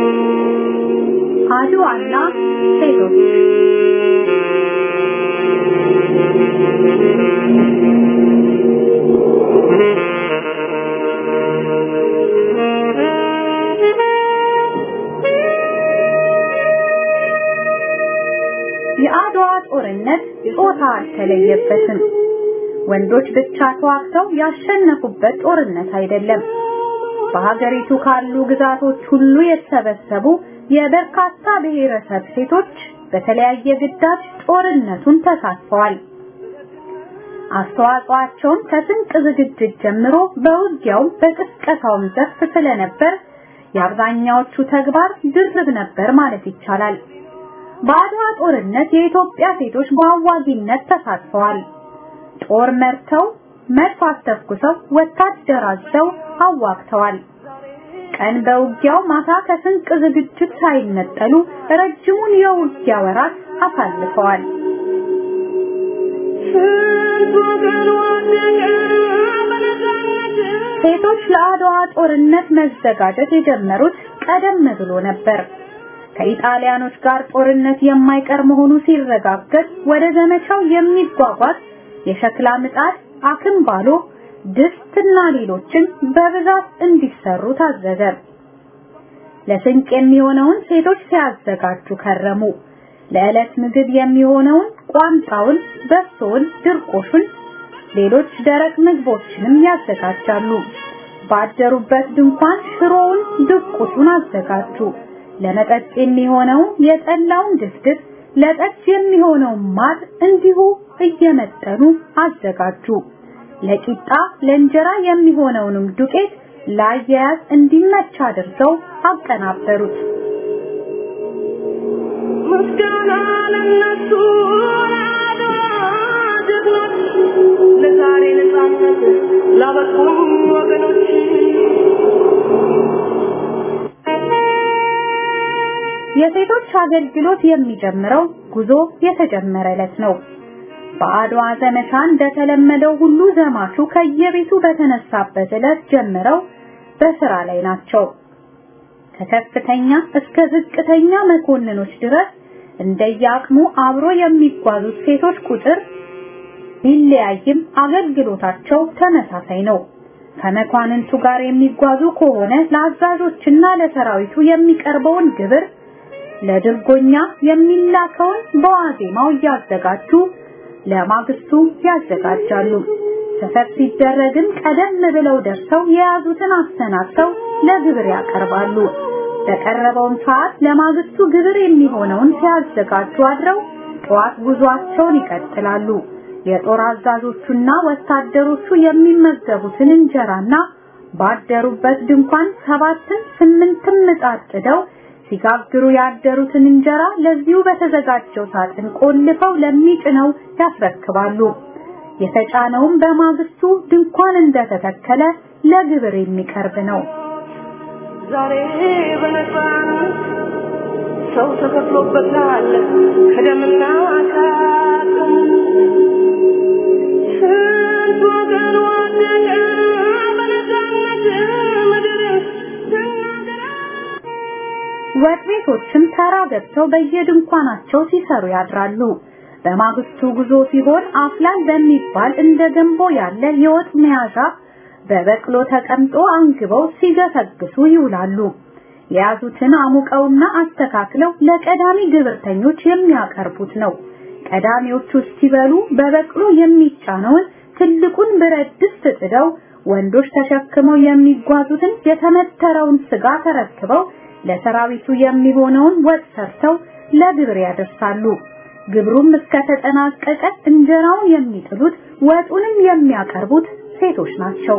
አድዋና ሴቶች ጾታ አልተለየበትም። ወንዶች ብቻ ተዋግተው ያሸነፉበት ጦርነት አይደለም። በሀገሪቱ ካሉ ግዛቶች ሁሉ የተሰበሰቡ የበርካታ ብሔረሰብ ሴቶች በተለያየ ግዳጅ ጦርነቱን ተሳትፈዋል። አስተዋጽኦአቸውን ከስንቅ ዝግጅት ጀምሮ በውጊያውም በቅስቀሳውም ዘርፍ ስለነበር የአብዛኛዎቹ ተግባር ድርብ ነበር ማለት ይቻላል። በአድዋ ጦርነት የኢትዮጵያ ሴቶች በአዋጊነት ተሳትፈዋል። ጦር መርተው፣ መድፍ አስተኩሰው፣ ወታደር አዘው አዋግተዋል። ቀን በውጊያው ማታ ከስንቅ ዝግጅት ሳይነጠሉ ረጅሙን የውጊያ ወራት አሳልፈዋል። ሴቶች ለአድዋ ጦርነት መዘጋጀት የጀመሩት ቀደም ብሎ ነበር። ከኢጣሊያኖች ጋር ጦርነት የማይቀር መሆኑ ሲረጋገጥ ወደ ዘመቻው የሚጓጓዝ የሸክላ ምጣድ፣ አክምባሎ፣ ድስትና ሌሎችን በብዛት እንዲሰሩ ታዘዘ። ለስንቅ የሚሆነውን ሴቶች ሲያዘጋጁ ከረሙ። ለዕለት ምግብ የሚሆነውን ቋንጣውን፣ በሶውን፣ ድርቆሹን፣ ሌሎች ደረቅ ምግቦችንም ያዘጋጃሉ። ባደሩበት ድንኳን ሽሮውን፣ ድቁሱን አዘጋጁ። ለመጠጥ የሚሆነውን የጠላውን ድፍድፍ፣ ለጠጅ የሚሆነውን ማር እንዲሁ እየመጠኑ አዘጋጁ። ለቂጣ ለእንጀራ የሚሆነውንም ዱቄት ለአያያዝ እንዲመች አድርገው አቀናበሩት። ምስጋና ለነሱ ጀግኖች ለዛሬ ነፃነት ላበቁን ወገኖች የሴቶች አገልግሎት የሚጀምረው ጉዞ የተጀመረ ዕለት ነው። በአድዋ ዘመቻ እንደተለመደው ሁሉ ዘማቹ ከየቤቱ በተነሳበት ዕለት ጀምረው በስራ ላይ ናቸው። ከከፍተኛ እስከ ዝቅተኛ መኮንኖች ድረስ እንደየአቅሙ አብሮ የሚጓዙት ሴቶች ቁጥር ቢለያይም አገልግሎታቸው ተመሳሳይ ነው። ከመኳንንቱ ጋር የሚጓዙ ከሆነ ለአዛዦችና ለሰራዊቱ የሚቀርበውን ግብር ለድርጎኛ የሚላከውን በዋዜማው እያዘጋጁ ለማግስቱ ያዘጋጃሉ። ሰፈር ሲደረግም ቀደም ብለው ደርሰው የያዙትን አሰናድተው ለግብር ያቀርባሉ። በቀረበውም ሰዓት ለማግስቱ ግብር የሚሆነውን ሲያዘጋጁ አድረው ጠዋት ጉዟቸውን ይቀጥላሉ። የጦር አዛዦቹና ወታደሮቹ የሚመገቡትን እንጀራና ባደሩበት ድንኳን ሰባትን ስምንትም ምጣድ ጥደው ሲጋግሩ ያደሩትን እንጀራ ለዚሁ በተዘጋጀው ሳጥን ቆልፈው ለሚጭነው ያስረክባሉ። የተጫነውም በማግስቱ ድንኳን እንደተተከለ ለግብር የሚቀርብ ነው። ዛሬ በነፃነት ሰው ተከፍሎበታል ከደምና ከአጥንት ስንት ወገን ወደቀ በነፃነት ምድር ትናገራ ወጥ ቤቶችም ተራ ገብተው በየድንኳናቸው ሲሰሩ ያድራሉ። በማግስቱ ጉዞ ሲሆን አፍላል በሚባል እንደ ገንቦ ያለ የወጥ መያዣ በበቅሎ ተቀምጦ አንግበው ሲገሰግሱ ይውላሉ። የያዙትን አሙቀውና አስተካክለው ለቀዳሚ ግብርተኞች የሚያቀርቡት ነው። ቀዳሚዎቹ ሲበሉ በበቅሎ የሚጫነውን ትልቁን ብረት ድስት ጥደው ወንዶች ተሸክመው የሚጓዙትን የተመተረውን ስጋ ተረክበው ለሰራዊቱ የሚሆነውን ወጥ ሰርተው ለግብር ያደርሳሉ። ግብሩም እስከተጠናቀቀ እንጀራውን የሚጥሉት ወጡንም የሚያቀርቡት ሴቶች ናቸው።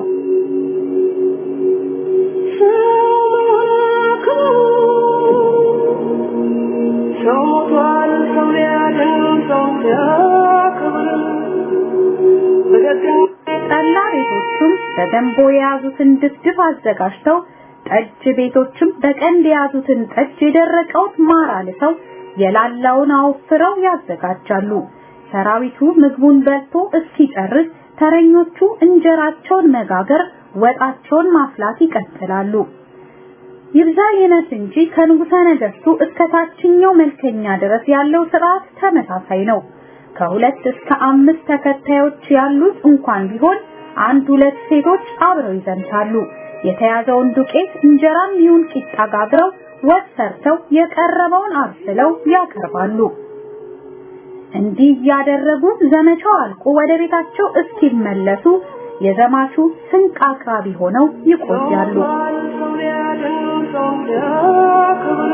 ሰው ሞቷል፣ ሰው ሊያድን ሰው ሲያከብር በደግነት ጠላ ቤቶቹም በገንቦ የያዙትን ድፍድፍ አዘጋጅተው ጠጅ ቤቶችም በቀንድ የያዙትን ጠጅ የደረቀውን ማር አልሰው የላላውን አወፍረው ያዘጋጃሉ። ሰራዊቱ ምግቡን በልቶ እስኪጨርስ ተረኞቹ እንጀራቸውን መጋገር፣ ወጣቸውን ማፍላት ይቀጥላሉ። ይብዛ ይነስ እንጂ ከንጉሠ ነገሥቱ እስከ ታችኛው መልከኛ ድረስ ያለው ስርዓት ተመሳሳይ ነው። ከሁለት እስከ አምስት ተከታዮች ያሉት እንኳን ቢሆን አንድ ሁለት ሴቶች አብረው ይዘምታሉ። የተያዘውን ዱቄት እንጀራም ይሁን ቂጣ ጋግረው ወጥ ሰርተው የቀረበውን አብስለው ያቀርባሉ። እንዲህ እያደረጉ ዘመቻው አልቆ ወደ ቤታቸው እስኪመለሱ የዘማቹ ስንቅ አቅራቢ ሆነው ይቆያሉ። ሰው ሊያድን ሰው ሊያከብር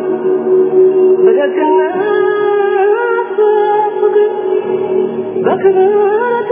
በደግነት በፍቅር በክብር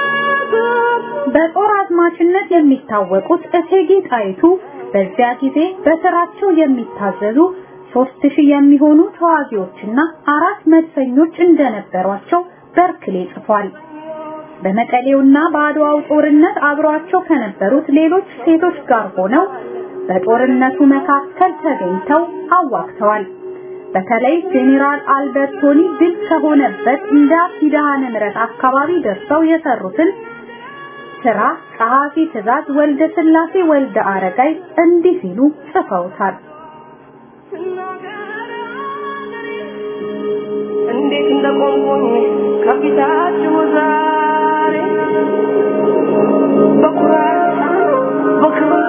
በጦር አዝማችነት የሚታወቁት እቴጌ ጣይቱ በዚያ ጊዜ በስራቸው የሚታዘዙ ሶስት ሺህ የሚሆኑ ተዋጊዎችና አራት መድፈኞች እንደነበሯቸው በርክሌ ጽፏል። በመቀሌውና በአድዋው ጦርነት አብሯቸው ከነበሩት ሌሎች ሴቶች ጋር ሆነው በጦርነቱ መካከል ተገኝተው አዋግተዋል። በተለይ ጄኔራል አልበርቶኒ ድል ከሆነበት እንደ ኪዳነ ምሕረት አካባቢ ደርሰው የሰሩትን ስራ ጸሐፊ ትእዛዝ ወልደ ስላሴ ወልደ አረጋይ እንዲህ ሲሉ ጽፈውታል። እንዴት እንደቆምኩኝ ከፊታችሁ ዛሬ በኩራት በክብር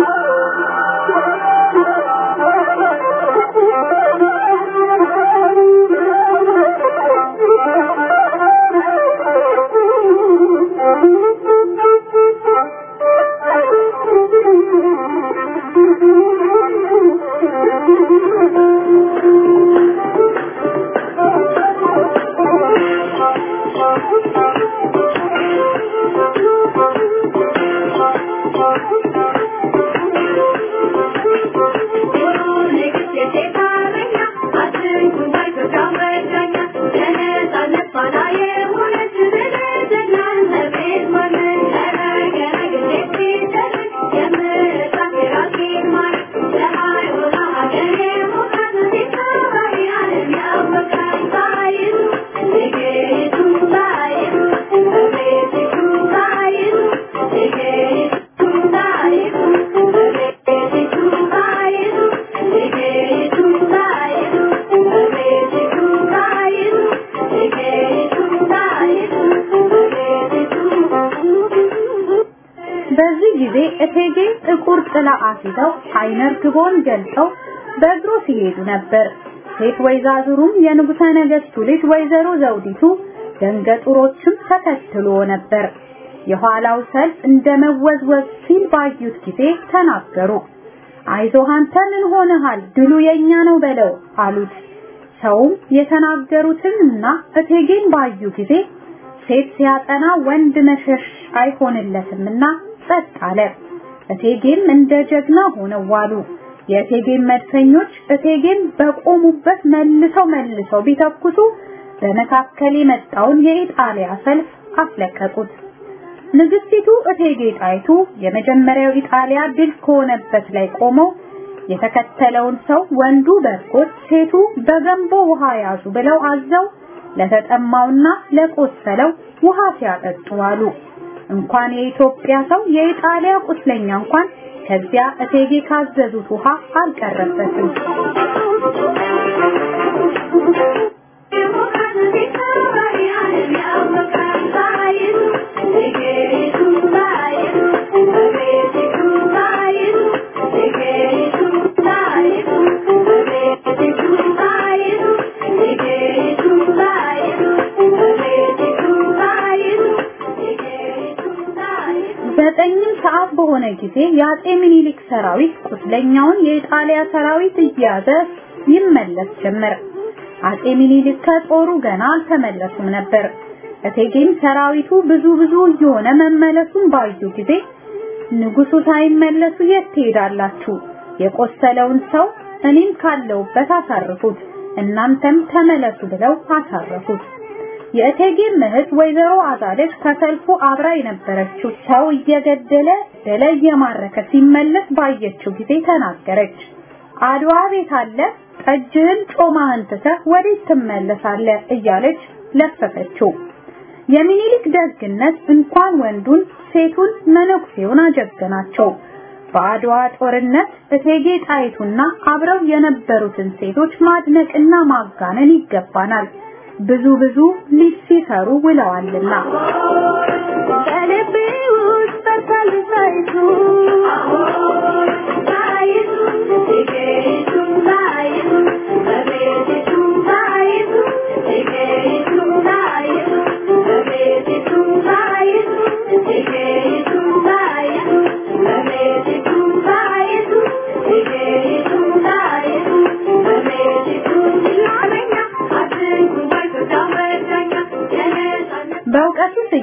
በዚህ ጊዜ እቴጌ ጥቁር ጥላ አስይዘው አይነ ርግቦን ገልጠው በእግሩ ሲሄዱ ነበር። ሴት ወይዛዝሩም የንጉሠ ነገሥቱ ልጅ ወይዘሮ ዘውዲቱ ደንገጡሮችም ተከትሎ ነበር። የኋላው ሰልፍ እንደ መወዝወዝ ሲል ባዩት ጊዜ ተናገሩ። አይዞህ አንተ ምን ሆነሃል? ድሉ የኛ ነው በለው አሉት። ሰውም የተናገሩትንና እቴጌን ባዩ ጊዜ ሴት ሲያጠና ወንድ መሸሽ አይሆንለትምና ጸጥ አለ። እቴጌም እንደ ጀግና ሆነው ዋሉ። የእቴጌም መድፈኞች እቴጌም በቆሙበት መልሰው መልሰው ቢተኩሱ በመካከል የመጣውን የኢጣሊያ ሰልፍ አስለቀቁት። ንግስቲቱ እቴጌ ጣይቱ የመጀመሪያው ኢጣሊያ ድል ከሆነበት ላይ ቆመው የተከተለውን ሰው ወንዱ በርጎት ሴቱ በገንቦ ውሃ ያዙ ብለው አዘው ለተጠማውና ለቆሰለው ውሃ ሲያጠጡ አሉ። እንኳን የኢትዮጵያ ሰው የኢጣሊያ ቁስለኛ እንኳን ከዚያ እቴጌ ካዘዙት ውሃ አልቀረበትም። ዘጠኝም ሰዓት በሆነ ጊዜ የአጼ ምኒልክ ሰራዊት ቁስለኛውን የኢጣሊያ ሰራዊት እየያዘ ይመለስ ጀመር። አጼ ምኒልክ ከጦሩ ገና አልተመለሱም ነበር። እቴጌም ሰራዊቱ ብዙ ብዙ እየሆነ መመለሱን ባዩ ጊዜ ንጉሱ ሳይመለሱ የት ትሄዳላችሁ? የቆሰለውን ሰው እኔም ካለውበት አሳርፉት፣ እናንተም ተመለሱ ብለው አሳረፉት። የእቴጌ እህት ወይዘሮ አዛለች ከሰልፉ አብራ የነበረችው ሰው እየገደለ ደለ እየማረከ ሲመለስ ባየችው ጊዜ ተናገረች። አድዋ ቤት አለ ጠጅህን ጮማህን ትተህ ወዴት ትመለሳለህ? እያለች ለፈፈችው። የሚኒሊክ ደግነት እንኳን ወንዱን ሴቱን መነኩሴውን አጀገናቸው። በአድዋ ጦርነት እቴጌ ጣይቱና አብረው የነበሩትን ሴቶች ማድነቅና ማጋነን ይገባናል። ብዙ ብዙ ሊት ሲሰሩ ውለዋልና በልቤ ውስጥ በርታል ጣይቱ ጣይቱ ጣይቱ ጣይቱ በቤቲቱ ጣይቱ ጣይቱ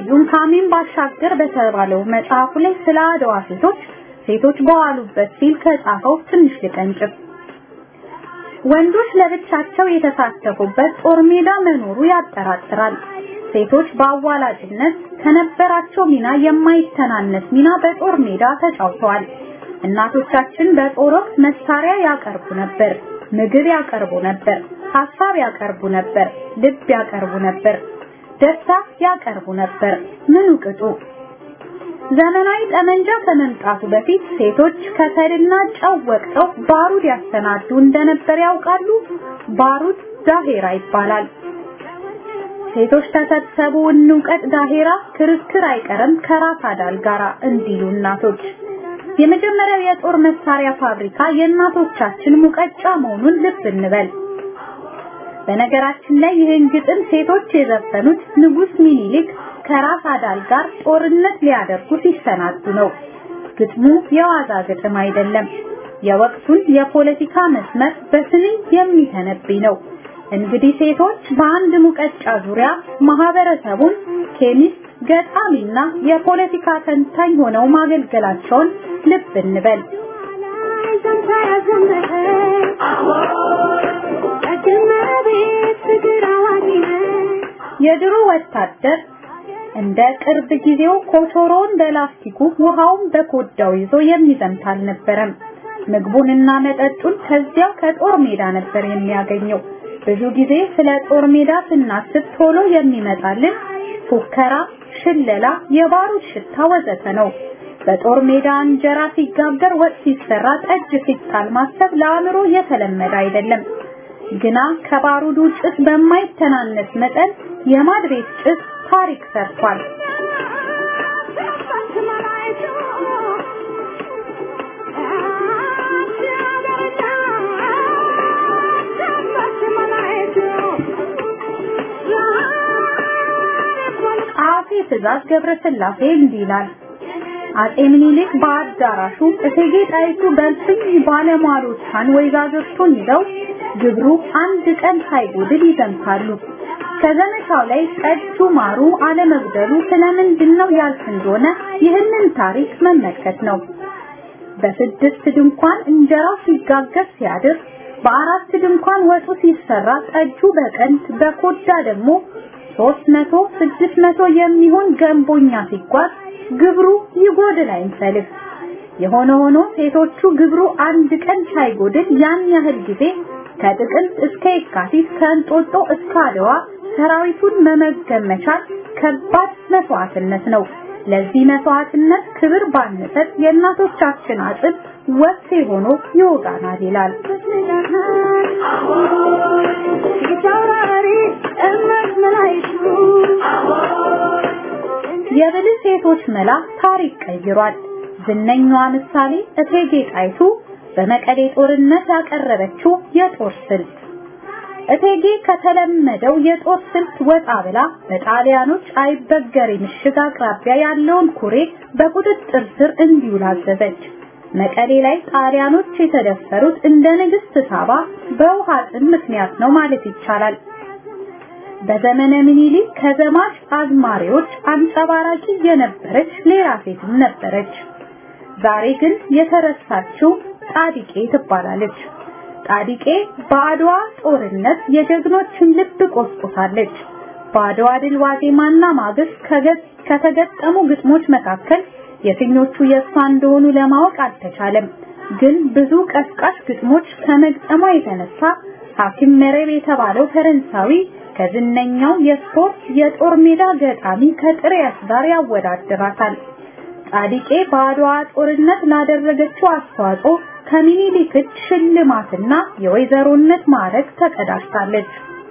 ስዩም ካሚን ባሻገር በተባለው መጽሐፉ ላይ ስለ አድዋ ሴቶች ሴቶች በዋሉበት ሲል ከጻፈው ትንሽ ልቀንጭብ። ወንዶች ለብቻቸው የተሳተፉበት ጦር ሜዳ መኖሩ ያጠራጥራል። ሴቶች በአዋላጅነት ከነበራቸው ሚና የማይተናነስ ሚና በጦር ሜዳ ተጫውተዋል። እናቶቻችን በጦር ወቅት መሳሪያ ያቀርቡ ነበር፣ ምግብ ያቀርቡ ነበር፣ ሀሳብ ያቀርቡ ነበር፣ ልብ ያቀርቡ ነበር፣ ደስታ ያቀርቡ ነበር። ምኑ ቅጡ? ዘመናዊ ጠመንጃ ከመምጣቱ በፊት ሴቶች ከሰልና ጨው ወቅተው ባሩድ ያሰናዱ እንደነበር ያውቃሉ። ባሩድ ዳሄራ ይባላል። ሴቶች ተሰብሰቡ እንውቀት ዳሄራ ክርክር አይቀርም ከራስ አዳል ጋራ እንዲሉ እናቶች። የመጀመሪያው የጦር መሳሪያ ፋብሪካ የእናቶቻችን ሙቀጫ መሆኑን ልብ እንበል። በነገራችን ላይ ይህን ግጥም ሴቶች የዘፈኑት ንጉስ ሚኒሊክ ከራስ አዳል ጋር ጦርነት ሊያደርጉ ሲሰናዱ ነው። ግጥሙ የዋዛ ግጥም አይደለም። የወቅቱን የፖለቲካ መስመር በስንኝ የሚተነብይ ነው። እንግዲህ ሴቶች በአንድ ሙቀጫ ዙሪያ ማህበረሰቡን ኬሚስት፣ ገጣሚና የፖለቲካ ተንታኝ ሆነው ማገልገላቸውን ልብ እንበል። የድሮ ወታደር እንደ ቅርብ ጊዜው ኮቾሮን በላስቲኩ ውሃውን በኮዳው ይዞ የሚዘምት አልነበረም። ምግቡንና መጠጡን ከዚያው ከጦር ሜዳ ነበር የሚያገኘው። ብዙ ጊዜ ስለ ጦር ሜዳ ስናስብ ቶሎ የሚመጣልን ፉከራ፣ ሽለላ፣ የባሩድ ሽታ ወዘተ ነው። በጦር ሜዳ እንጀራ ሲጋገር፣ ወጥ ሲሰራ፣ ጠጅ ሲጣል ማሰብ ለአእምሮ የተለመደ አይደለም። ግና ከባሩዱ ጭስ በማይተናነስ መጠን የማድ ቤት ጭስ ታሪክ ሰርቷል። አጼ ትእዛዝ ገብረስላሴ እንዲህ ይላል። አጼ ምኒልክ በአዳራሹ እቴጌ ጣይቱ በልፍኝ ባለሟሎቿን ወይዛዝርቱን ይዘው ግብሩ አንድ ቀን ሳይጎድል ይዘምታሉ። ከዘመቻው ላይ ጠጁ ማሩ አለመጉደሉ ስለምንድን ነው ያልፍ እንደሆነ ይህንን ታሪክ መመልከት ነው። በስድስት ድንኳን እንጀራው ሲጋገር ሲያድር፣ በአራት ድንኳን ወጡ ሲሰራ፣ ጠጁ በቀንድ በኮዳ ደግሞ ሶስት መቶ ስድስት መቶ የሚሆን ገንቦኛ ሲጓዝ ግብሩ ይጎድል አይንሰልፍ። የሆነ ሆኖ ሴቶቹ ግብሩ አንድ ቀን ሳይጎድል ያን ያህል ጊዜ ከጥቅምት እስከ የካቲት ከእንጦጦ እስከ አድዋ ሰራዊቱን መመገብ መቻል ከባድ መስዋዕትነት ነው። ለዚህ መስዋዕትነት ክብር ባንሰጥ የእናቶቻችን አጥብ ወሴ ሆኖ ይወጋናል ይላል። የብልህ ሴቶች መላ ታሪክ ቀይሯል። ዝነኛዋ ምሳሌ እቴጌ ጣይቱ በመቀሌ ጦርነት ያቀረበችው የጦር ስልት እቴጌ ከተለመደው የጦር ስልት ወጣ ብላ በጣሊያኖች አይበገሬ ምሽግ አቅራቢያ ያለውን ኩሬ በቁጥጥር ስር እንዲውል አዘዘች። መቀሌ ላይ ጣሊያኖች የተደፈሩት እንደ ንግስት ሳባ በውሃ ጥም ምክንያት ነው ማለት ይቻላል። በዘመነ ምኒልክ ከዘማች አዝማሪዎች አንጸባራቂ የነበረች ሌላ ሴትም ነበረች። ዛሬ ግን የተረሳችው ጣዲቄ ትባላለች። ጣዲቄ በአድዋ ጦርነት የጀግኖችን ልብ ቆስቁሳለች። በአድዋ ድል ዋዜማና ማግስት ከተገጠሙ ግጥሞች መካከል የትኞቹ የእሷ እንደሆኑ ለማወቅ አልተቻለም። ግን ብዙ ቀስቃሽ ግጥሞች ከመግጠሟ የተነሳ ሐኪም መረብ የተባለው ፈረንሳዊ ከዝነኛው የስፖርት የጦር ሜዳ ገጣሚ ከጥሪያስ ጋር ያወዳድራታል። ጻዲቄ በአድዋ ጦርነት ላደረገችው አስተዋጽኦ ከሚኒሊክ እጅ ሽልማትና የወይዘሮነት ማዕረግ ተቀዳጅታለች።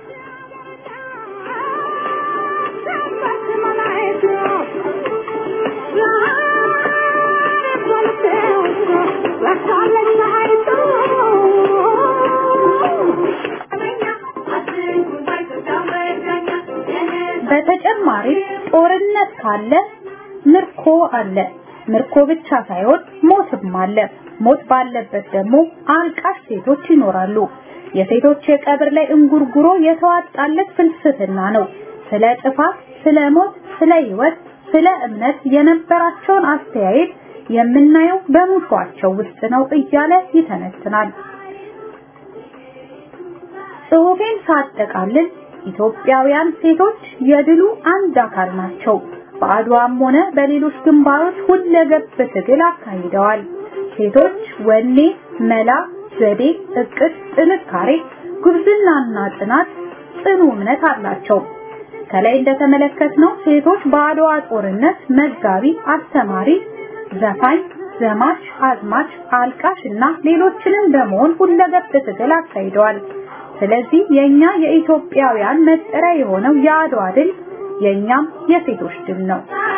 በተጨማሪም ጦርነት ካለ ምርኮ አለ። ምርኮ ብቻ ሳይሆን ሞትም አለ። ሞት ባለበት ደግሞ አልቃሽ ሴቶች ይኖራሉ። የሴቶች የቀብር ላይ እንጉርጉሮ የተዋጣለት ፍልስፍና ነው። ስለ ጥፋት፣ ስለ ሞት፣ ስለ ህይወት፣ ስለ እምነት የነበራቸውን አስተያየት የምናየው በሙሿቸው ውስጥ ነው እያለ ይተነትናል። ጽሑፌን ሳጠቃልል ኢትዮጵያውያን ሴቶች የድሉ አንድ አካል ናቸው። በአድዋም ሆነ በሌሎች ግንባሮች ሁለገብ ትግል አካሂደዋል። ሴቶች ወኔ፣ መላ፣ ዘዴ፣ እቅድ፣ ጥንካሬ፣ ጉብዝናና ጽናት፣ ጽኑ እምነት አላቸው። ከላይ እንደተመለከትነው ሴቶች በአድዋ ጦርነት መጋቢ፣ አስተማሪ፣ ዘፋኝ፣ ዘማች፣ አዝማች፣ አልቃሽ እና ሌሎችንም በመሆን ሁለገብ ትግል አካሂደዋል። ስለዚህ የኛ የኢትዮጵያውያን መጠሪያ የሆነው የአድዋ ድል የኛም የሴቶች ድል ነው።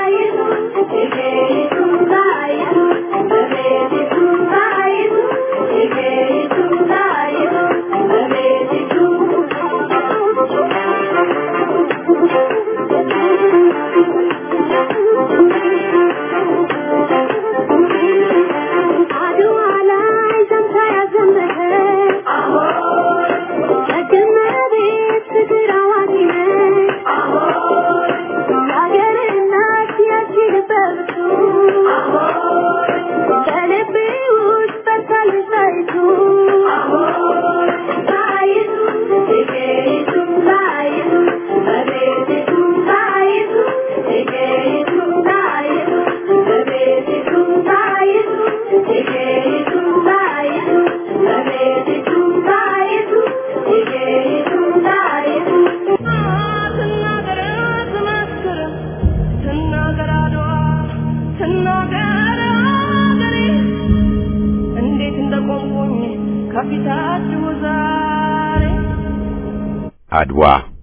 አድዋ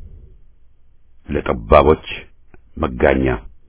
ለጠባቦች መጋኛ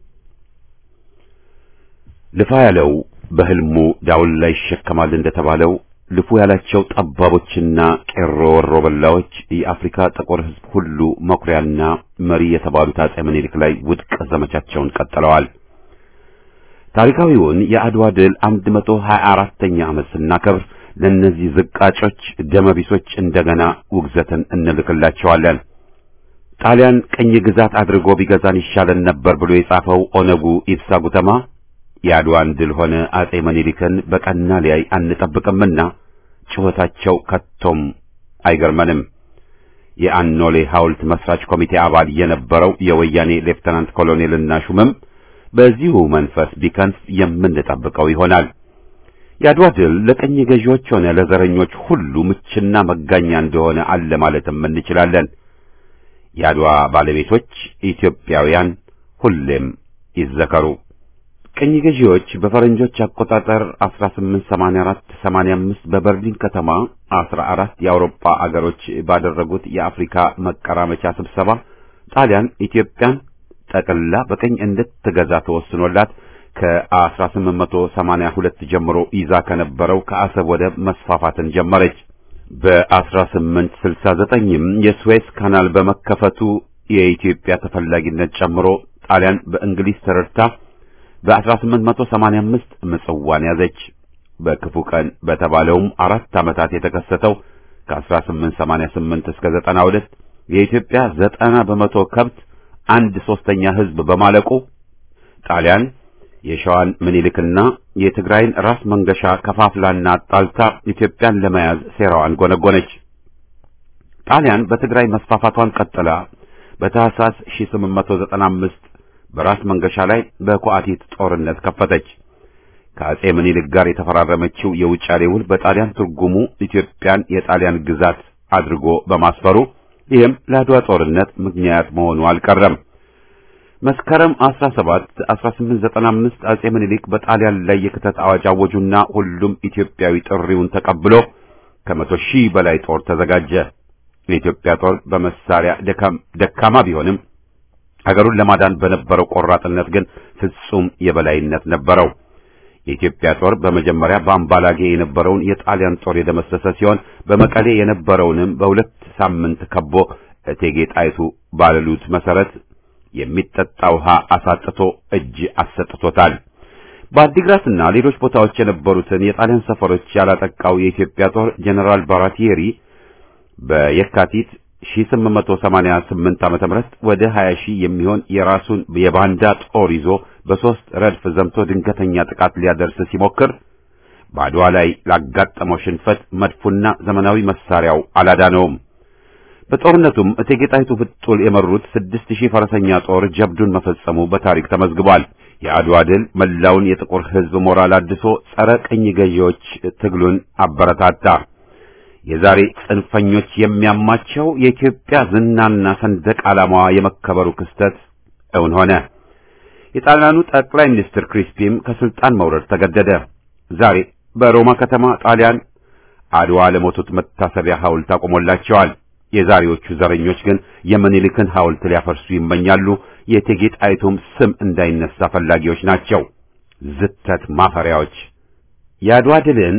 ልፋ ያለው በህልሙ ዳውን ላይ ይሸከማል እንደተባለው ልፉ ያላቸው ጠባቦችና ቄሮ ወሮ በላዎች የአፍሪካ ጥቁር ሕዝብ ሁሉ መኩሪያና መሪ የተባሉት አጼ ምኒልክ ላይ ውድቅ ዘመቻቸውን ቀጥለዋል። ታሪካዊውን የአድዋ ድል 124ኛ ዓመት ስናከብር ለእነዚህ ዝቃጮች ደመቢሶች እንደገና ውግዘትን እንልክላቸዋለን። ጣሊያን ቅኝ ግዛት አድርጎ ቢገዛን ይሻለን ነበር ብሎ የጻፈው ኦነጉ ኢብሳ ጉተማ የአድዋን ድል ሆነ አጼ ምኒልክን በቀና ሊያይ አንጠብቅምና ጩኸታቸው ከቶም አይገርመንም። የአኖሌ ሐውልት መስራች ኮሚቴ አባል የነበረው የወያኔ ሌፍተናንት ኮሎኔልና ሹምም በዚሁ መንፈስ ቢከንፍ የምንጠብቀው ይሆናል። የአድዋ ድል ለቀኝ ገዢዎች ሆነ ለዘረኞች ሁሉ ምችና መጋኛ እንደሆነ አለ ማለትም እንችላለን። የአድዋ ባለቤቶች ኢትዮጵያውያን ሁሌም ይዘከሩ። ቅኝ ገዢዎች በፈረንጆች አቆጣጠር 1884 85 በበርሊን ከተማ 14 የአውሮፓ አገሮች ባደረጉት የአፍሪካ መቀራመቻ ስብሰባ ጣሊያን ኢትዮጵያን ጠቅልላ በቀኝ እንድትገዛ ተወስኖላት ከ1882 ጀምሮ ይዛ ከነበረው ከአሰብ ወደብ መስፋፋትን ጀመረች። በ1869ም የስዌዝ ካናል በመከፈቱ የኢትዮጵያ ተፈላጊነት ጨምሮ ጣሊያን በእንግሊዝ ተረድታ በ1885 ምጽዋን ያዘች። በክፉ ቀን በተባለውም አራት ዓመታት የተከሰተው ከ1888 እስከ 92 የኢትዮጵያ ዘጠና በመቶ ከብት አንድ ሶስተኛ ሕዝብ በማለቁ ጣሊያን የሸዋን ምኒልክና የትግራይን ራስ መንገሻ ከፋፍላና አጣልታ ኢትዮጵያን ለመያዝ ሴራዋን ጎነጎነች። ጣሊያን በትግራይ መስፋፋቷን ቀጥላ በታህሳስ 1895 በራስ መንገሻ ላይ በኳአቲት ጦርነት ከፈተች። ከአጼ ምኒልክ ጋር የተፈራረመችው የውጫሌ ውል በጣሊያን ትርጉሙ ኢትዮጵያን የጣሊያን ግዛት አድርጎ በማስፈሩ ይህም ለአድዋ ጦርነት ምክንያት መሆኑ አልቀረም። መስከረም 17 1895 አጼ ምኒልክ በጣሊያን ላይ የክተት አዋጅ አወጁና ሁሉም ኢትዮጵያዊ ጥሪውን ተቀብሎ ከመቶ ሺህ በላይ ጦር ተዘጋጀ። የኢትዮጵያ ጦር በመሳሪያ ደካማ ቢሆንም ሀገሩን ለማዳን በነበረው ቆራጥነት ግን ፍጹም የበላይነት ነበረው። የኢትዮጵያ ጦር በመጀመሪያ በአምባላጌ የነበረውን የጣሊያን ጦር የደመሰሰ ሲሆን በመቀሌ የነበረውንም በሁለት ሳምንት ከቦ እቴጌ ጣይቱ ባለሉት መሰረት የሚጠጣ ውሃ አሳጥቶ እጅ አሰጥቶታል። በአዲግራትና ሌሎች ቦታዎች የነበሩትን የጣሊያን ሰፈሮች ያላጠቃው የኢትዮጵያ ጦር ጀነራል ባራቲየሪ በየካቲት 1888 ዓመተ ምህረት ወደ 20 ሺህ የሚሆን የራሱን የባንዳ ጦር ይዞ በሶስት ረድፍ ዘምቶ ድንገተኛ ጥቃት ሊያደርስ ሲሞክር በአድዋ ላይ ላጋጠመው ሽንፈት መድፉና ዘመናዊ መሳሪያው አላዳነውም። በጦርነቱም እቴጌ ጣይቱ ፍጡል የመሩት ስድስት ሺህ ፈረሰኛ ጦር ጀብዱን መፈጸሙ በታሪክ ተመዝግቧል። የአድዋ ድል መላውን የጥቁር ሕዝብ ሞራል አድሶ ጸረ ቅኝ ገዢዎች ትግሉን አበረታታ። የዛሬ ጽንፈኞች የሚያማቸው የኢትዮጵያ ዝናና ሰንደቅ ዓላማዋ የመከበሩ ክስተት እውን ሆነ። የጣሊያኑ ጠቅላይ ሚኒስትር ክሪስፒም ከስልጣን መውረድ ተገደደ። ዛሬ በሮማ ከተማ ጣሊያን አድዋ ለሞቱት መታሰቢያ ሐውልት አቆሞላቸዋል። የዛሬዎቹ ዘረኞች ግን የምኒልክን ሐውልት ሊያፈርሱ ይመኛሉ። የእቴጌ ጣይቱም ስም እንዳይነሳ ፈላጊዎች ናቸው። ዝተት ማፈሪያዎች። የአድዋ ድልን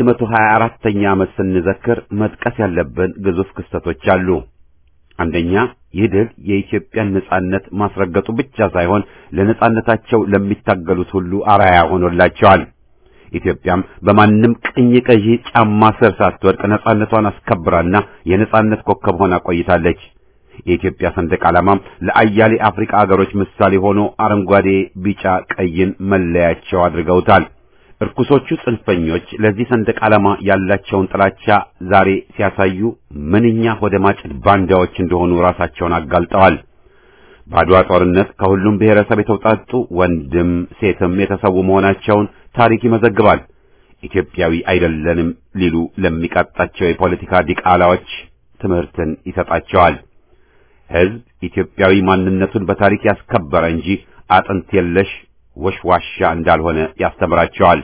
124ኛ ዓመት ስንዘክር መጥቀስ ያለብን ግዙፍ ክስተቶች አሉ። አንደኛ ይህ ድል የኢትዮጵያን ነጻነት ማስረገጡ ብቻ ሳይሆን ለነጻነታቸው ለሚታገሉት ሁሉ አርአያ ሆኖላቸዋል። ኢትዮጵያም በማንም ቅኝ ገዢ ጫማ ስር ሳትወድቅ ነጻነቷን አስከብራና የነጻነት ኮከብ ሆና ቆይታለች። የኢትዮጵያ ሰንደቅ ዓላማም ለአያሌ አፍሪካ አገሮች ምሳሌ ሆኖ አረንጓዴ፣ ቢጫ፣ ቀይን መለያቸው አድርገውታል። እርኩሶቹ ጽንፈኞች ለዚህ ሰንደቅ ዓላማ ያላቸውን ጥላቻ ዛሬ ሲያሳዩ ምንኛ ወደ ማጭድ ባንዳዎች እንደሆኑ ራሳቸውን አጋልጠዋል። በአድዋ ጦርነት ከሁሉም ብሔረሰብ የተውጣጡ ወንድም ሴትም የተሰዉ መሆናቸውን ታሪክ ይመዘግባል። ኢትዮጵያዊ አይደለንም ሊሉ ለሚቃጣቸው የፖለቲካ ዲቃላዎች ትምህርትን ይሰጣቸዋል። ሕዝብ ኢትዮጵያዊ ማንነቱን በታሪክ ያስከበረ እንጂ አጥንት የለሽ ወሽዋሻ እንዳልሆነ ያስተምራቸዋል።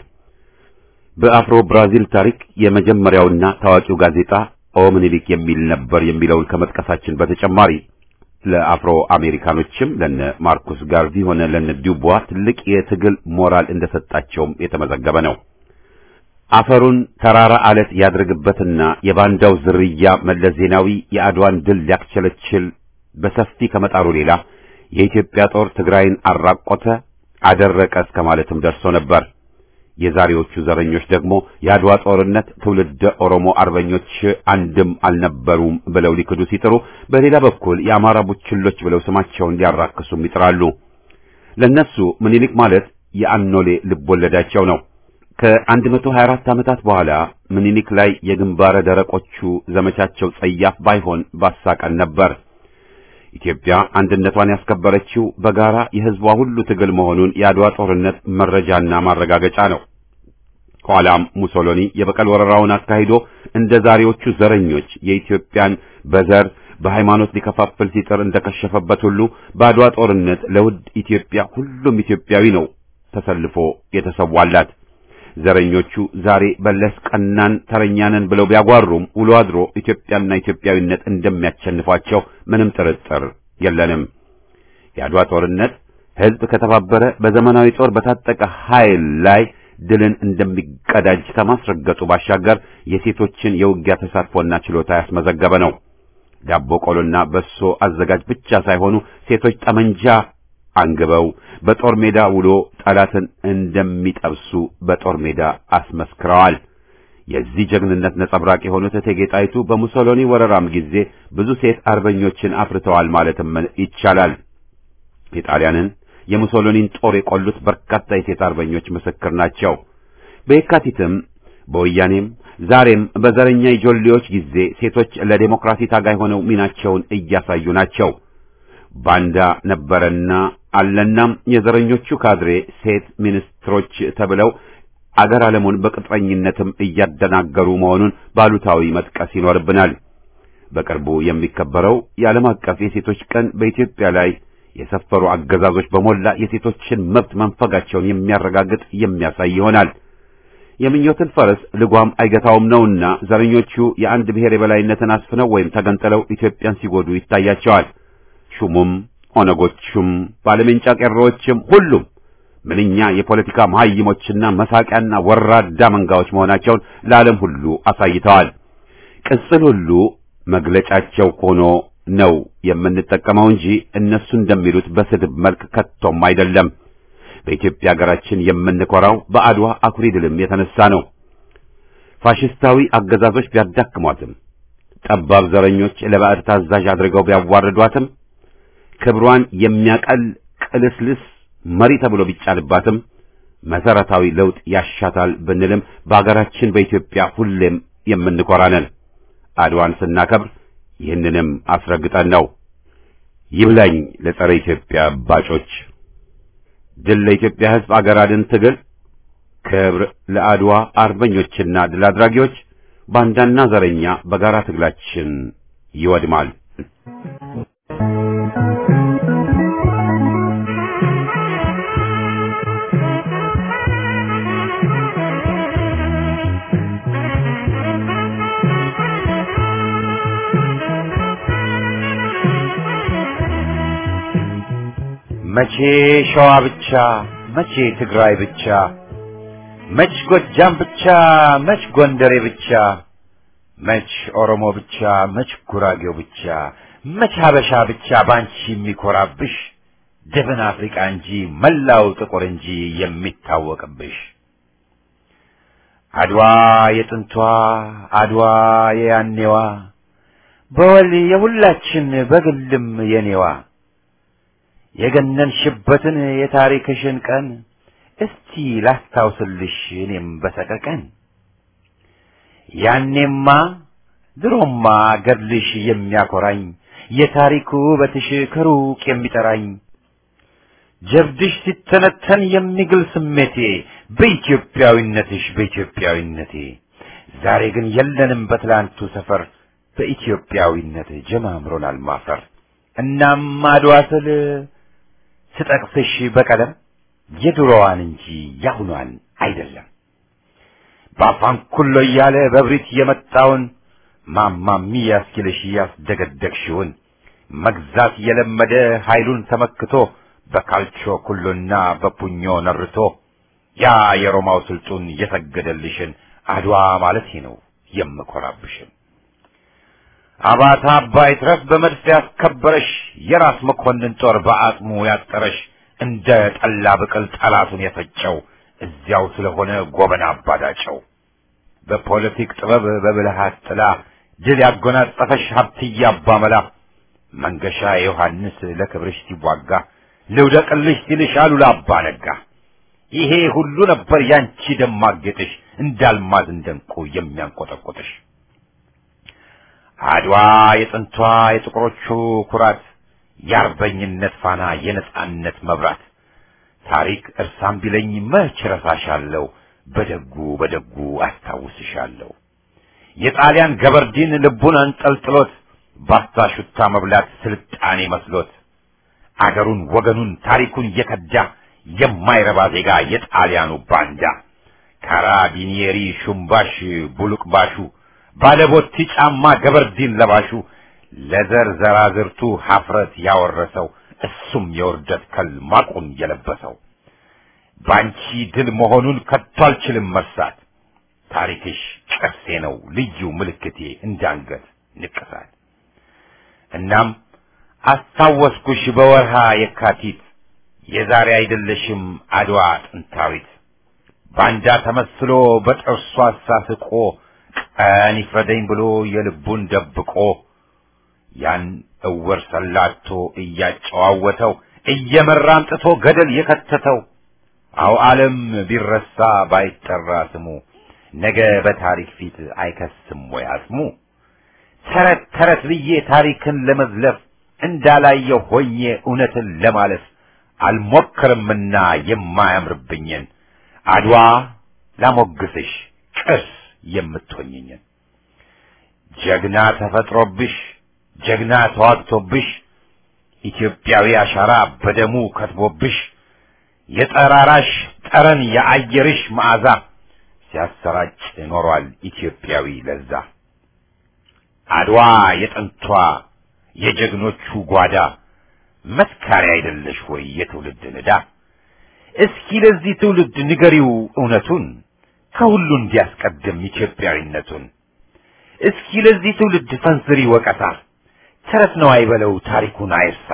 በአፍሮ ብራዚል ታሪክ የመጀመሪያውና ታዋቂው ጋዜጣ ኦ ምኒልክ የሚል ነበር የሚለውን ከመጥቀሳችን በተጨማሪ ለአፍሮ አሜሪካኖችም ለነ ማርኩስ ጋርቪ ሆነ ለነ ዱቧ ትልቅ የትግል ሞራል እንደሰጣቸውም የተመዘገበ ነው። አፈሩን ተራራ አለት ያድርግበትና የባንዳው ዝርያ መለስ ዜናዊ የአድዋን ድል ሊያክቸለችል በሰፊ ከመጣሩ ሌላ የኢትዮጵያ ጦር ትግራይን አራቆተ፣ አደረቀ እስከ ማለትም ደርሶ ነበር። የዛሬዎቹ ዘረኞች ደግሞ የአድዋ ጦርነት ትውልደ ኦሮሞ አርበኞች አንድም አልነበሩም ብለው ሊክዱ ሲጥሩ፣ በሌላ በኩል የአማራ ቡችሎች ብለው ስማቸውን ሊያራክሱም ይጥራሉ። ለነሱ ምኒልክ ማለት የአኖሌ ልቦለዳቸው ነው። ከ124 ዓመታት በኋላ ምኒልክ ላይ የግንባረ ደረቆቹ ዘመቻቸው ጸያፍ ባይሆን ባሳቀን ነበር። ኢትዮጵያ አንድነቷን ያስከበረችው በጋራ የሕዝቧ ሁሉ ትግል መሆኑን የአድዋ ጦርነት መረጃና ማረጋገጫ ነው። ኋላም ሙሶሎኒ የበቀል ወረራውን አካሂዶ እንደ ዛሬዎቹ ዘረኞች የኢትዮጵያን በዘር በሃይማኖት ሊከፋፍል ሲጥር እንደከሸፈበት ሁሉ በአድዋ ጦርነት ለውድ ኢትዮጵያ ሁሉም ኢትዮጵያዊ ነው ተሰልፎ የተሰዋላት። ዘረኞቹ ዛሬ በለስ ቀናን ተረኛነን ብለው ቢያጓሩም ውሎ አድሮ ኢትዮጵያና ኢትዮጵያዊነት እንደሚያሸንፏቸው ምንም ጥርጥር የለንም። የአድዋ ጦርነት ሕዝብ ከተባበረ በዘመናዊ ጦር በታጠቀ ኃይል ላይ ድልን እንደሚቀዳጅ ከማስረገጡ ባሻገር የሴቶችን የውጊያ ተሳትፎና ችሎታ ያስመዘገበ ነው። ዳቦ ቆሎና በሶ አዘጋጅ ብቻ ሳይሆኑ ሴቶች ጠመንጃ አንግበው በጦር ሜዳ ውሎ ጠላትን እንደሚጠብሱ በጦር ሜዳ አስመስክረዋል። የዚህ ጀግንነት ነጸብራቅ የሆኑት እቴጌ ጣይቱ በሙሶሎኒ ወረራም ጊዜ ብዙ ሴት አርበኞችን አፍርተዋል ማለትም ይቻላል። የጣሊያንን የሙሶሎኒን ጦር የቆሉት በርካታ የሴት አርበኞች ምስክር ናቸው። በየካቲትም በወያኔም ዛሬም በዘረኛ የጆሌዎች ጊዜ ሴቶች ለዴሞክራሲ ታጋይ ሆነው ሚናቸውን እያሳዩ ናቸው። ባንዳ ነበረና አለናም የዘረኞቹ ካድሬ ሴት ሚኒስትሮች ተብለው አገር ዓለሙን በቅጥረኝነትም እያደናገሩ መሆኑን ባሉታዊ መጥቀስ ይኖርብናል። በቅርቡ የሚከበረው የዓለም አቀፍ የሴቶች ቀን በኢትዮጵያ ላይ የሰፈሩ አገዛዞች በሞላ የሴቶችን መብት መንፈጋቸውን የሚያረጋግጥ የሚያሳይ ይሆናል። የምኞትን ፈረስ ልጓም አይገታውም ነውና ዘረኞቹ የአንድ ብሔር የበላይነትን አስፍነው ወይም ተገንጥለው ኢትዮጵያን ሲጎዱ ይታያቸዋል። ሹሙም ኦነጎቹም ባለሜንጫ ቄሮዎችም ሁሉም ምንኛ የፖለቲካ መሐይሞችና መሳቂያና ወራዳ መንጋዎች መሆናቸውን ለዓለም ሁሉ አሳይተዋል። ቅጽል ሁሉ መግለጫቸው ሆኖ ነው የምንጠቀመው እንጂ እነሱ እንደሚሉት በስድብ መልክ ከቶም አይደለም። በኢትዮጵያ ሀገራችን የምንኮራው በአድዋ አኩሪ ድልም የተነሳ ነው። ፋሽስታዊ አገዛዞች ቢያዳክሟትም ጠባብ ዘረኞች ለባዕድ ታዛዥ አድርገው ቢያዋርዷትም ክብሯን የሚያቀል ቅልስልስ መሪ ተብሎ ቢጫንባትም መሰረታዊ ለውጥ ያሻታል ብንልም በአገራችን በኢትዮጵያ ሁሌም የምንኮራ ነን። አድዋን ስናከብር ይህንንም አስረግጠን ነው። ይብላኝ ለጸረ ኢትዮጵያ ባጮች። ድል ለኢትዮጵያ ሕዝብ አገር አድን ትግል፣ ክብር ለአድዋ አርበኞችና ድል አድራጊዎች። ባንዳና ዘረኛ በጋራ ትግላችን ይወድማል። መቼ ሸዋ ብቻ፣ መቼ ትግራይ ብቻ፣ መች ጎጃም ብቻ፣ መች ጎንደሬ ብቻ፣ መች ኦሮሞ ብቻ፣ መች ጉራጌው ብቻ፣ መች ሀበሻ ብቻ ባንቺ የሚኮራብሽ ደብን አፍሪቃ እንጂ መላው ጥቁር እንጂ የሚታወቅብሽ አድዋ የጥንቷ አድዋ የያኔዋ በወል የሁላችን በግልም የኔዋ የገነንሽበትን የታሪክሽን ቀን እስቲ ላስታውስልሽ እኔም በሰቀቀን ያኔማ ድሮማ ገድልሽ የሚያኮራኝ የታሪኩ ውበትሽ ከሩቅ የሚጠራኝ ጀብድሽ ሲተነተን የሚግል ስሜቴ በኢትዮጵያዊነትሽ በኢትዮጵያዊነቴ ዛሬ ግን የለንም በትላንቱ ሰፈር በኢትዮጵያዊነት ጀማምሮናል ማፈር እናም አድዋ ስል ስጠቅስሽ በቀለም የድሮዋን እንጂ ያሁኗን አይደለም። በአፋን ኩሎ እያለ በብሪት የመጣውን ማማሚ ያስኪልሽ ያስደገደግሽውን መግዛት የለመደ ኃይሉን ተመክቶ በካልቾ ኩሎና በፑኞ ነርቶ ያ የሮማው ስልጡን የሰገደልሽን አድዋ ማለት ነው የምኮራብሽን አባታ አባይ ድረስ በመድፍ ያስከበረሽ የራስ መኮንን ጦር በአጽሙ ያጠረሽ እንደ ጠላ ብቅል ጠላቱን የፈጨው እዚያው ስለሆነ ጎበና አባዳጨው በፖለቲክ ጥበብ በብልሃት ጥላ ድል ያጎናጸፈሽ ሀብትዬ አባመላ መንገሻ ዮሐንስ ለክብርሽ ሲዋጋ ልውደቅልሽ ሲልሽ አሉላ አባ ነጋ ይሄ ሁሉ ነበር ያንቺ ደማቅ ጌጥሽ እንዳልማዝ እንደንቁ የሚያንቆጠቆጥሽ አድዋ የጥንቷ የጥቁሮቹ ኩራት የአርበኝነት ፋና የነጻነት መብራት ታሪክ እርሳም ቢለኝ መች ረሳሻለሁ በደጉ በደጉ አስታውስሻለሁ የጣሊያን ገበርዲን ልቡን አንጠልጥሎት ባስታ ሹታ መብላት ስልጣኔ መስሎት አገሩን ወገኑን ታሪኩን የከዳ የማይረባ ዜጋ የጣሊያኑ ባንዳ ካራቢኒየሪ ሹምባሽ ቡሉቅባሹ ባለቦቲ ጫማ ገበርዲን ለባሹ ለዘር ዘራዝርቱ ሀፍረት ያወረሰው እሱም የውርደት ከል ማቁን የለበሰው ባንቺ ድል መሆኑን ከቶ አልችልም መርሳት ታሪክሽ ቅርሴ ነው ልዩ ምልክቴ እንዳንገት ንቅሳት እናም አስታወስኩሽ በወርሃ የካቲት የዛሬ አይደለሽም አድዋ ጥንታዊት ባንዳ ተመስሎ በጥርሷ አሳስቆ ቀን ይፍረደኝ ብሎ የልቡን ደብቆ ያን እውር ሰላቶ እያጨዋወተው እየመራ አምጥቶ ገደል የከተተው አው ዓለም ቢረሳ ባይጠራ ስሙ ነገ በታሪክ ፊት አይከስም ወይ አስሙ ተረት ተረት ብዬ ታሪክን ለመዝለፍ እንዳላየው ሆኜ እውነትን ለማለፍ አልሞክርምና የማያምርብኝን አድዋ ላሞግስሽ ቅርስ የምትሆኝኝን ጀግና ተፈጥሮብሽ ጀግና ተዋግቶብሽ ኢትዮጵያዊ አሻራ በደሙ ከትቦብሽ የጠራራሽ ጠረን የአየርሽ መዓዛ ሲያሰራጭ ኖሯል ኢትዮጵያዊ ለዛ አድዋ የጥንቷ የጀግኖቹ ጓዳ መስካሪያ አይደለሽ ወይ የትውልድ ንዳ እስኪ ለዚህ ትውልድ ንገሪው እውነቱን ከሁሉ እንዲያስቀድም ኢትዮጵያዊነቱን እስኪ ለዚህ ትውልድ ፈንዝሪ ወቀሳ ተረት ነው አይበለው ታሪኩን አይርሳ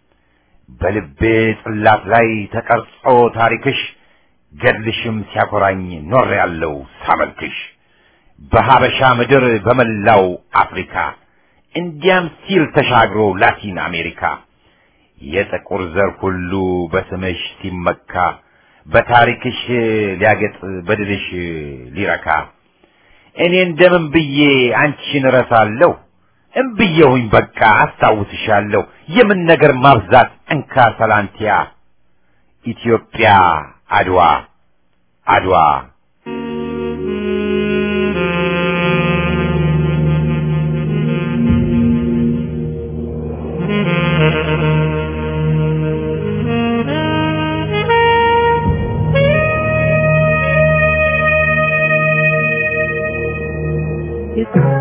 በልቤ ጽላት ላይ ተቀርጾ ታሪክሽ ገድልሽም ሲያኮራኝ ኖር ያለው ሳመልክሽ በሀበሻ ምድር በመላው አፍሪካ እንዲያም ሲል ተሻግሮ ላቲን አሜሪካ የጥቁር ዘር ሁሉ በስምሽ ሲመካ በታሪክሽ ሊያገጥ በድልሽ ሊረካ እኔ እንደምን ብዬ አንቺን እረሳለሁ እምብዬሁኝ በቃ አስታውስሻለሁ የምን ነገር ማብዛት እንካ ሰላንቲያ ኢትዮጵያ አድዋ አድዋ It's